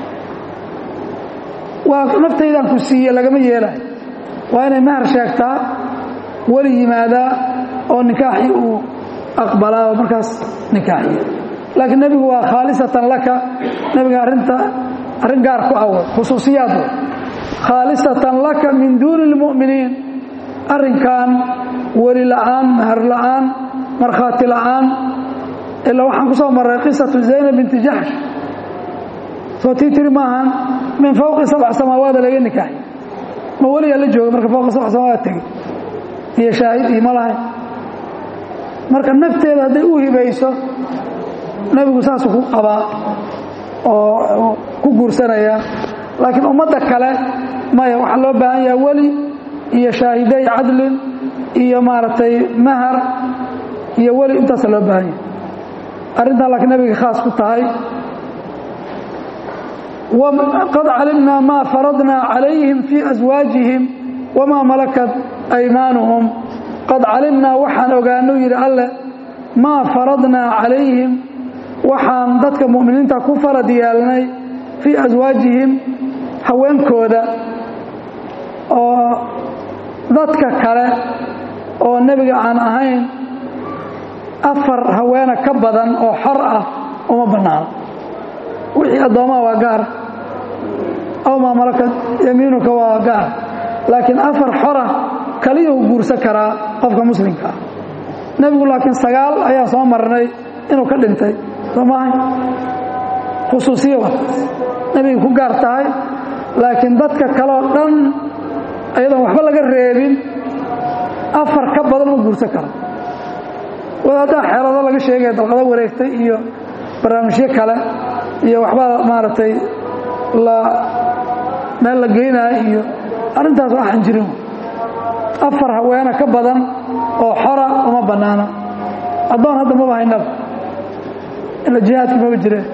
waa naftaydan ku siiye lagama yeelayo waa inay mahar sheegtaa weli yimaadaa oo nikaaxii uu aqbalaa oo markaas nikaaxiya laakiin nebigu waa khaalisatan laka nebiga arrinta arrin gaar ku awa khusuusiyaad wey khaalisatan laka min duuni اlmu'miniin arrinkan weli la'aan mahar la'aan markhaati la'aan ilaa waxaan ku soo marray qisatu zaynab binti jaxsh soo tii tiri maahan min fawqi sabc samaawaada laga nikaaxi ma weligaa la jooga marka fawqi sabc samaawaad tegey iyo shaahid iyo ma lahayn marka nafteeda hadday u hibayso nebigu saasuu ku qabaa oo ku guursanaya laakiin ummadda kale maya waxaa loo baahan yaha weli iyo shaahiday cadlin iyo maaragtay mahar iyo weli intaasa loo baahan yahay arrintaa laakiin nabiga khaas ku tahay qad calimnaa maa faradnaa calayhim fii aswaajihim wamaa malakat aymaanuhum qad calimnaa waxaan ogaano yidhi alle maa faradnaa calayhim waxaan dadka mu'miniinta ku farad yeelnay fii aswaajihim haweenkooda oo dadka kale oo nebiga aan ahayn afar haweena ka badan oo xor ah uma bannaano wixii addoomaha waa gaar aw maa malakad yamiinuka waa gaar laakiin afar xora kaliyuu guursan karaa qofka muslimka ah nebigu laakiin sagaal ayaa soo marnay inuu ka dhintay soo maahay khusuusiya wataas nebigay ku gaar tahay laakiin dadka kaleo dhan ayadoon waxba laga reebin afar ka badan ma guursan karo wadaaddaa xeelado laga sheegaya dalqado wareegtay iyo barnaamijyo kale iyo waxbaa maaragtay la meel la geynayo iyo arrintaas waxaan jirin afar haweene ka badan oo xora uma bannaana addoon hadda maba haynaba ila jihaadku maba jireen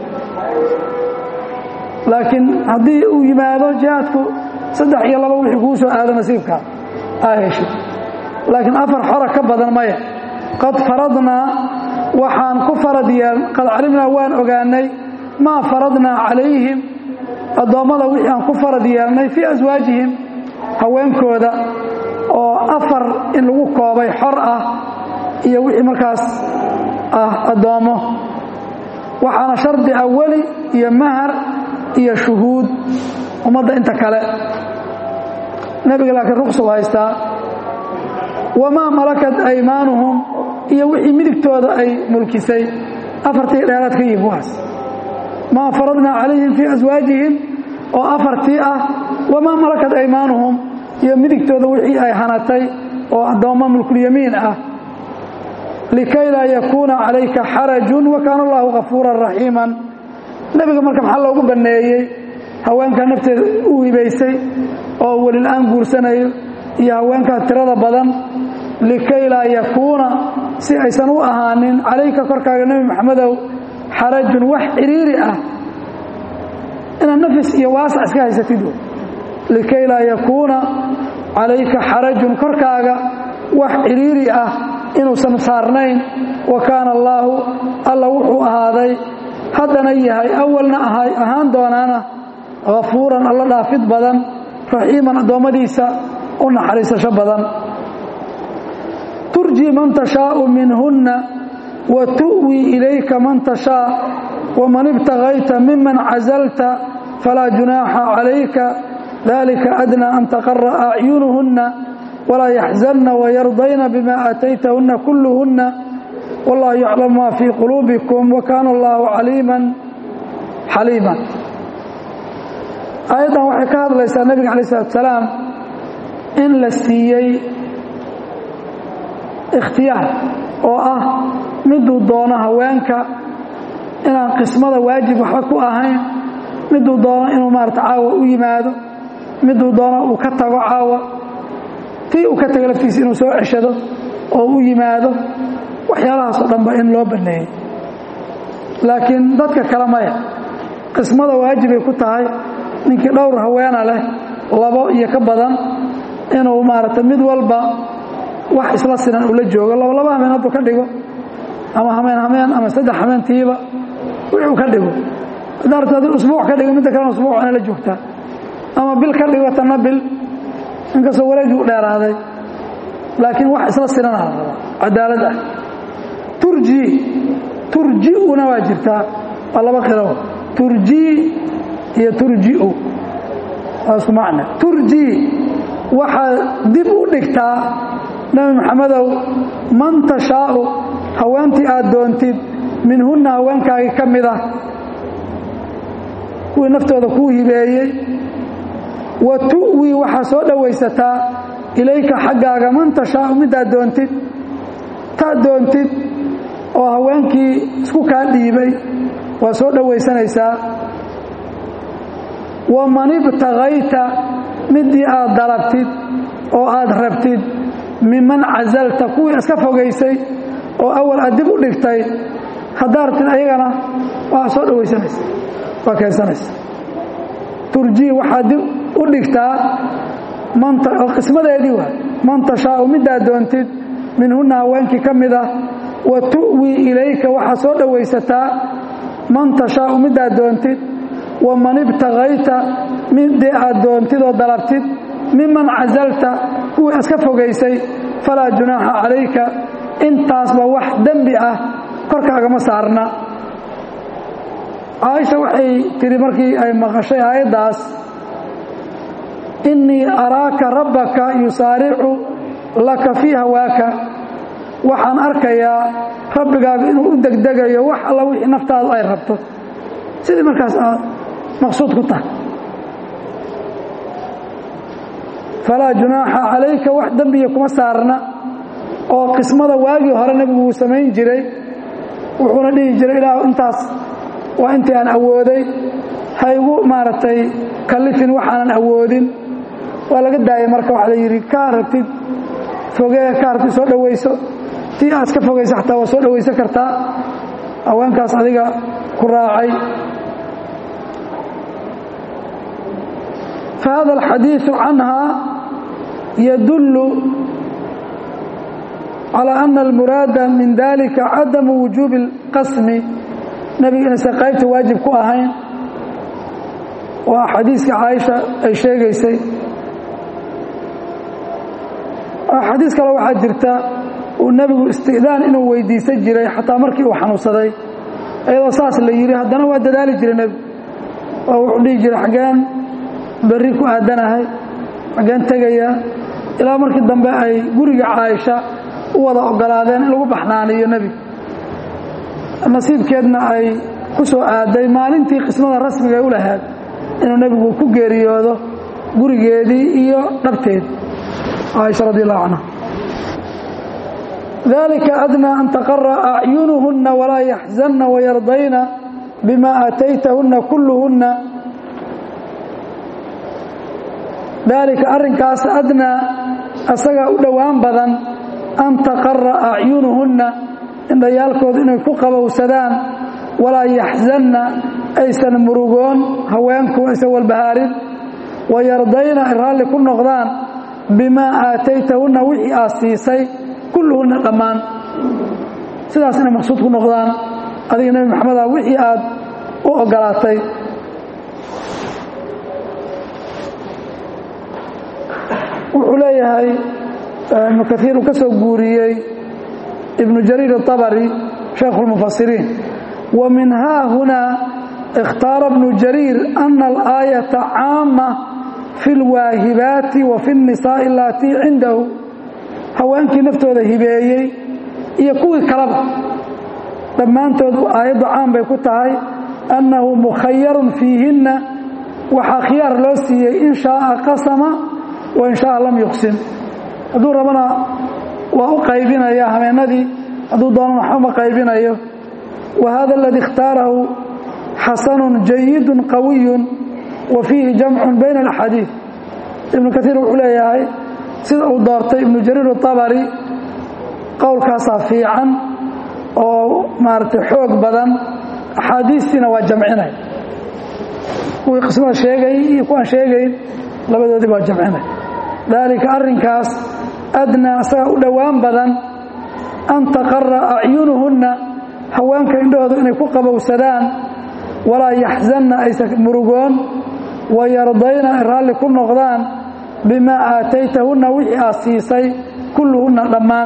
laakiin haddii uu yimaado jihaadku saddex iyo laba wixii kuu soo aado nasiibkaa aa heshay laakiin afar xora ka badan maya qad faradnaa waxaan ku farad yeel qad calimnaa waan ogaanay maa faradnaa calayhim addoommada wixii aan ku farad yeelnay fii aswaajihim haweenkooda oo afar in lagu koobay xor ah iyo wixii markaas ah addoommo waxaana shardi ah weli iyo mahar iyo shuhuud ummadda inta kale nebiga laakiin ruqsuu haystaa wamaa malakat aymaanuhum iyo wixii midigtooda ay mulkisay afartii dheeraad ka yihin kuwaas maa faradnaa calayhim fii aswaajihim oo afartii ah wamaa malakat aymaanuhum iyo midigtooda wixii ay hanatay oo addoommo mulkulyamiin ah likay laa yakuuna calayka xarajun wa kaana allahu kafuuran raxiiman nebiga marka maxaa loogu banneeyey haweenkaa nafteeda u hibaysay oo welil-aan guursanayo iyo haweenkaa tirada badan likay laa yakuuna si aysan u ahaanin calayka korkaaga nebi maxamedow xarajun wax ciriiri ah inaad nafis iyo waasac iska haysatid likay laa yakuuna calayka xarajun korkaaga wax ciriiri ah inuusan saarnayn wa kaana allaahu alla wuxuu ahaaday haddana yahay awalna ahaan doonaana hafuuran alla dhaafid badan raxiiman addoommadiisa u naxariisasho badan turji man tashaau minhunna wa tu'wii ilayka man tashaa waman ibtagayta miman cazalta falaa junaaxa calayka dalika adnaa an taqara acyunuhunna walaa yaxzanna wayardayna bima aataytahunna kulluhunna wallahu yaclamu ma fii quluubikum wa kaana allahu caliiman xaliiman aayaddan waxay ka hadlaysaa nebiga alay isalaatu salaam in la siiyey ikhtiyaar oo ah miduu doono haweenka inaan qismada waajib waxba ku ahayn miduu doono inuu maarata caawa u yimaado miduu doono uu ka tago caawa tii uu ka tago laftiisa inuu soo ceshado oo u yimaado waxyaalahaasoo dhanba in loo banneeyey laakiin dadka kale maya qismada waajibay ku tahay ninkii dhowr haweena leh labo iyo ka badan inuu maaragtay mid walba wax isla sinan ula joogo laba laba hameen hadduu ka dhigo ama hameen hameen ama saddex hameentiiba wuxuu ka dhigo haddaa rabto haddii usbuuc ka dhigo midda kalena usbuuc inay la joogtaa ama bil ka dhigo tanna bil inkastoo wareegii u dheeraaday laakiin wax isla sinana la rabaa cadaalad ah turji turji'una waa jirtaa waa laba qiro turjii iyo turji'u waa isku macne turjii waxaad dib u dhigtaa nebi maxamedow man tashaa'u haweentii aad doontid minhunna haweenkaagii ka mid ah kuwii naftooda kuu hibeeyey wa tu'wii waxaa soo dhowaysataa ilayka xaggaaga man tashaa'u midaad doontid taad doontid oo haweenkii isku kaa dhiibay waa soo dhowaysanaysaa waman ibtagayta midii aad dalabtid oo aad rabtid miman casalta kuwii iska fogaysay oo awal aad dib u dhigtay haddaa rabtid ayagana waa soo dhowaysanaysa waa keensanaysa turjii waxaad dib u dhigtaa qismadeedii waa man tashaau midaad doontid minhunna haweenkii ka mid ah wa tu'wii ilayka waxaad soo dhowaysataa man tashaau midaad doontid waman ibtagayta midii aad doontid oo dalabtid miman casalta kuwii iska fogaysay falaa junaaxa calayka intaasba wax dembi ah korkaagama saarna caaisha waxay tidhi markii ay maqashay aayaddaas innii araaka rabbaka yusaaricu laka fii hawaaka waxaan arkayaa rabbigaaga inuu u degdegayo wax alla wixii naftaadu ay rabto sidii markaas aad maqsuud ku tahay falaa junaaxa calayka wax dembiya kuma saarna oo qismada waagii hore nebigu wuu samayn jiray wuxuuna dhihi jiray ilaahu intaas waa intii aan awooday ha igu maaragtay kallifin waxaanan awoodin waa laga daayay marka waxaa la yidhi kaa rabtid fogee kaa rabtid soo dhowayso tii aad ka fogaysa xataa waa soo dhowaysan kartaa haweenkaas adiga ku raacay fahada alxadiiثu canha yadullu calى ana almuraada min dalika cadamu wujuubi اlqasmi nebiga inaysan qaybta waajib ku ahayn waa xadiiska caaisha ay sheegaysay xadiis kale waxaa jirta uu nebigu istidaan inuu weydiisan jiray xataa markii uu xanuunsaday iyadoo saas la yidhi haddana waa dadaali jiray nebigu oo wuxuu dhihi jiray xaggeen berri ku aadanahay xaggeen tegaya ilaa markii dambe ay guriga caaisha u wada ogolaadeen in lagu baxnaaniyo nebiga nasiibkeedna ay ku soo aaday maalintii qismada rasmiga ay u lahayd inuu nebigu ku geeriyoodo gurigeedii iyo dhabteed caaisha radi allahu canha dalika adnaa an taqara acyunuhunna walaa yaxzanna wayardayna bima aataytahunna kulluhunna daalika arrinkaas adnaa asagaa u dhowaan badan an taqara acyunuhunna indhayaalkooda inay ku qabowsadaan walaa yaxzanna aysan murugoon haweenku aysan walbahaarin wayardayna ay raalli ku noqdaan bimaa aataytahunna wixii aad siisay kulluhunna dhammaan sidaas inay maqsuud ku noqdaan adiga nebi maxameda wixii aad u ogolaatay wuxuu leeyahay ibnu kaiir uu ka soo guuriyey ibnu jariir الطabri shaykhu اlmufasiriin wa min haa hunaa اkhtaara ibnu jariir ana alaayaةa caama fi اlwaahibaati wa fi الnisaaءi alatii cindahu haweenkii naftooda hibeeyey iyo kuwii kaleba dhammaantood aayaddu caan bay ku tahay annahu mukhayarun fiihinna waxaa khiyaar loo siiyey in shaaa qasama wa in shaaa lam yuqsim hadduu rabana waa u qaybinaya habeenadii hadduu doonana waxba ma qaybinayo wa hada aladii اkhtaarahu xasanun jayidun qawiyun wa fiihi jamcun bayna alaxaadiid ibnu kaiir wuxuu leeyahay sida uu doortay ibnu jariir الطabari qowlkaasaa fiican oo maaragtay xoog badan axaadiistiina waa jamcinay kuwii qismada sheegay iyo kuwaan sheegayn labadoodii waa jamcinay daalika arrinkaas adnaa asaga u dhowaan badan an taqara acyunuhunna haweenka indhahooda inay ku qabowsadaan walaa yaxzanna aysan murugoon wayardayna ay raalli ku noqdaan bimaa aataytahunna wixii aad siisay kulluhunna dhammaan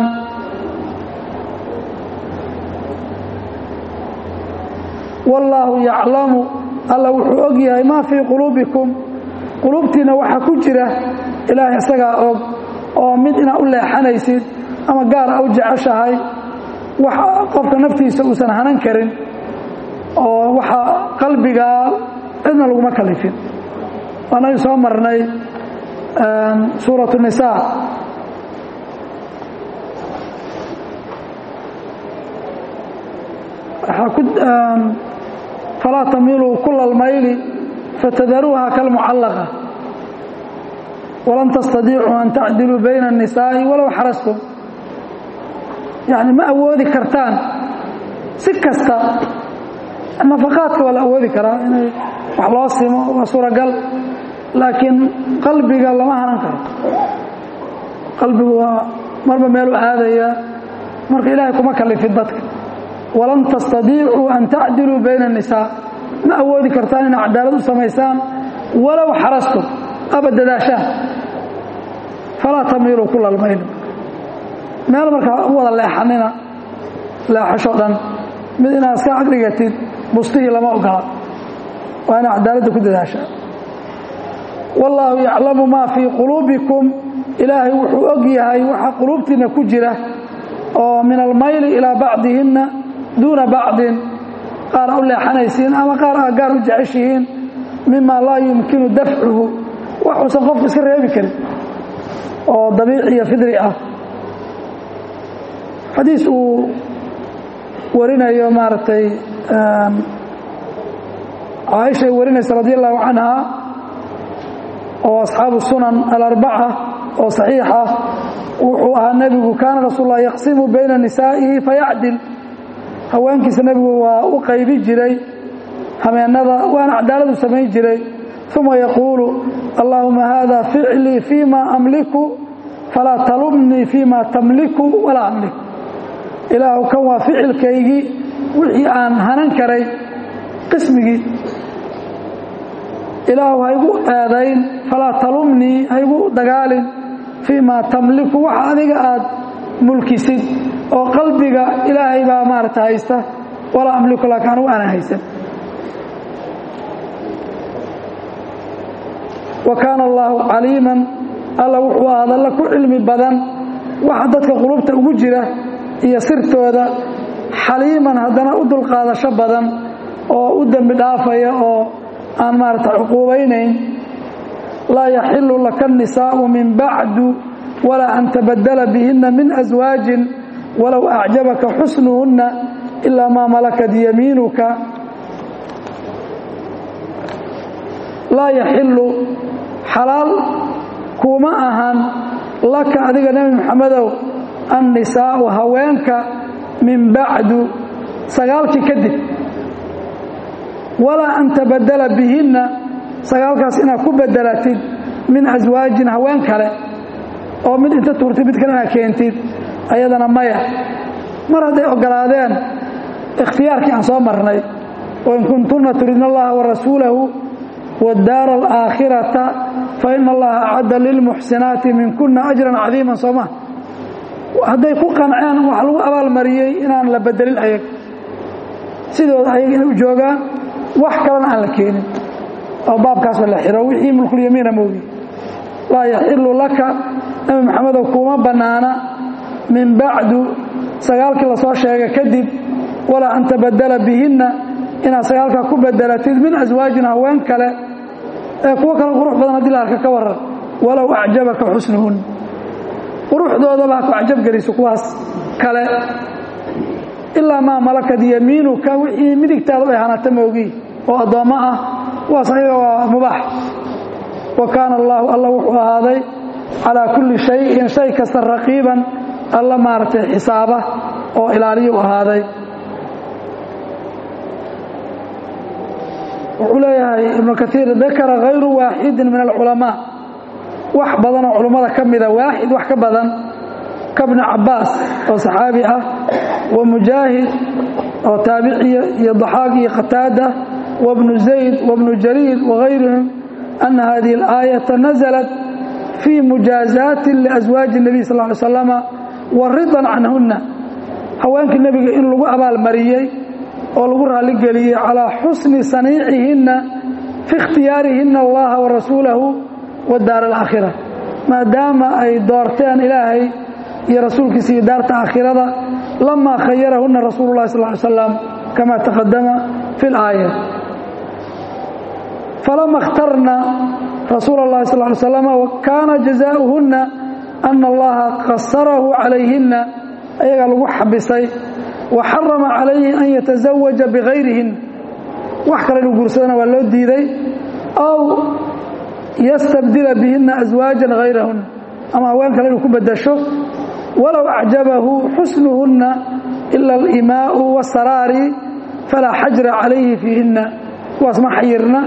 wallaahu yaclamu alla wuxuu og yahay maa fii quluubikum quluubtiinna waxa ku jira ilaahay isagaa og oo mid inaad u leexanaysid ama gaar a u jeceshahay wax qofka naftiisa uusan hanan karin oo waxa qalbigaa cidna laguma kalifin waanaga soo marnay suuraة النisaa falaa tamiluu kula اlmayli fatadaruuha kalmucallaqa walan tastadiicuu an tacdiluu bayna الnisaaءi walow xarastum yani ma awoodi kartaan si kasta nafaqaadka waa la awoodi karaa inay wax loo simo waa suuragal laakiin qalbiga lama hanan karo qalbigu waa marba meelu aadaya marka ilaahay kuma kalifin dadka walan tastadiicuu an tacdiluu bayna الnisaa ma awoodi kartaan inay cadaalad u samaysaan walow xarastum aba dadaashaan falaa tamiiluu kula lmayl meel markaa u wada leexanina leexasho dhan mid inaad iska agdhigatid bustihii lama ogola waa ina cadaaladda ku dadaashaa wallaahu yaclamu maa fii quluubikum ilaahay wuxuu og yahay waxa quluubtiinna ku jira oo min almayli ilaa bacdihinna duuna bacdin qaar a u leexanaysiin ama qaar aa gaar u jeceshihiin mima laa yumkinu dafcuhu waxuusan qofku iska reebi karin oo dabiici iyo fidri ah xadiis uu warinayo maaragtay caaishay warinaysa radi allahu canha oo asxaabu sunan alarbaca oo saxiixa wuxuu ahaa nebigu kaana rasuul lah yaqsimu bayna nisaa'ihi fayacdil haweenkiisa nebigu waa u qaybi jiray habeennada waana cadaaladu samayn jiray uma yaquulu allaahuma hada ficlii fima amliku falaa talumnii fima tamliku walaa amlik ilaahu kan waa ficilkaygii wixii aan hanan karay qismigii ilaahu haygu eedayn falaa talumnii haygu dagaalin fii ma tamliku waxa adiga aad mulkisid oo qalbiga ilaahay baa maarata haysta walaa amliku laakiin anugu aanan haysan wa kaana allaahu caliiman alla wuxuu ahaad alla ku cilmi badan waxa dadka qulubta ugu jira iyo sirtooda xaliiman haddana u dulqaadasho badan oo u dembi dhaafaya oo aan maarata cuquubaynayn laa yaxilu laka الnisaءu min bacdu walaa an tabadala bihina min aswaajin walow acjabaka xusnuhunna ilaa maa malakat yamiinuka laa yaxilu xalaal kuma ahan laka adiga nebi moxamedow annisaa'u haweenka min bacdu sagaalkii kadib walaa an tabadala bihinna sagaalkaas inaad ku bedelatid min aswaajin haween kale oo mid inta tuurtid mid kale inaad keentid ayadana maya mar hadday ogolaadeen ikhtiyaarkii aan soo marnay wain kuntunna turidna allaha wa rasuulahu wadaara alaakhirata fa ina allaha acadda lilmuxsinaati minkuna ajran cadiiman sooma hadday ku qanceen wax lagu abaalmariyey inaan la bedelin ayag sidooda ayag inay u joogaan wax kalena aan la keenin oo baabkaasba la xiro wixii mulkulyamiina moogi laa yaxilu laka nabi maxamedow kuma bannaana min bacdu sagaalkii lasoo sheega kadib walaa an tabadala bihinna inaad sagaalkaa ku bedelatid min aswaajin haween kale ee kuwo kale qurux badan haddii la arka ka waran walow acjabaka xusnuhun quruxdoodaba ha ku cajabgeliso kuwaas kale ilaa maa malakad yamiinuka wixii midigtaada ay hanata moogi oo addoommo ah kuwaas ayaga waa mubaax wa kaana allaahu alla wuxuu ahaaday calaa kulli shayin shay kasta raqiiban alla maaragtay xisaaba oo ilaaliyu ahaaday wuxuu leeyahay ibnu kaiir dakara hayru waaxidin min alculamaa wax badanoo culummada ka mida waaxid wax ka badan ka bni cabaas oo saxaabi ah wa mujaahid oo taabiciya iyo daxaaq iyo qataada wabnu zayd wabnu jariir wagayrihim ana hadihi alaayata naزlat fii mujaazaati liaswaaji الnabiy sal ly slama wa ridan canhuna haweenkii nebiga in lagu abaalmariyey oo lagu raalligeliyey calaa xusni saniicihinna fi ikhtiyaarihina allaha wa rasuulahu wadaar alaakhira maadaama ay doorteen ilaahay iyo rasuulkiisa iyo daarta aakhirada lamaa khayarahuna rasuulu llahi sal ly slam kama taqadama fi laaya falama اkhtarna rasuula اllahi sal ly slama kaana jazaauhunna ana allaha qasarahu calayhina ayagaa lagu xabisay wa xarama calayhi an yatazawaja bigayrihin wax kale inuu guursadana waa loo diiday aw yastabdila bihina aswaajan gayrahunna ama haween kale inuu ku bedasho walow acjabahu xusnuhunna ila alimaau wasaraari falaa xajra calayhi fiihinna kuwaas ma xayirna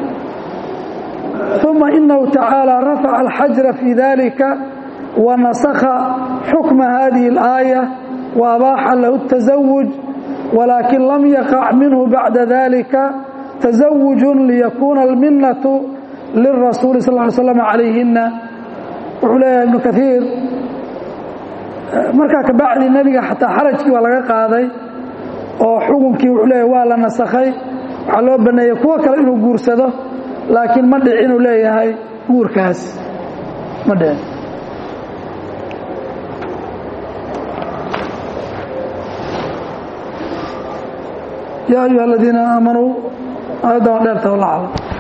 uma inahu tacaala rafaca alxajra fii dalika wa nasakha xukma hadihi اlaaya wa abaaxa lahu اtasawuj walaakin lam yaqac minhu bacda dalika tasawujun liyakuuna alminatu lirasuuli sal ly slam calayhina wuxuu leeyahay ibnu kaiir markaa kabacdi nebiga xataa xarajkii waa laga qaaday oo xukunkii wuxuu leeyahay waa la nasakhay waxaa loo baneeyey kuwo kale inuu guursado laakiin ma dhic inuu leeyahay guurkaas ma dhicin yaa ayuha aladiina aamanuu aayaddan waa dheerta wallah aclam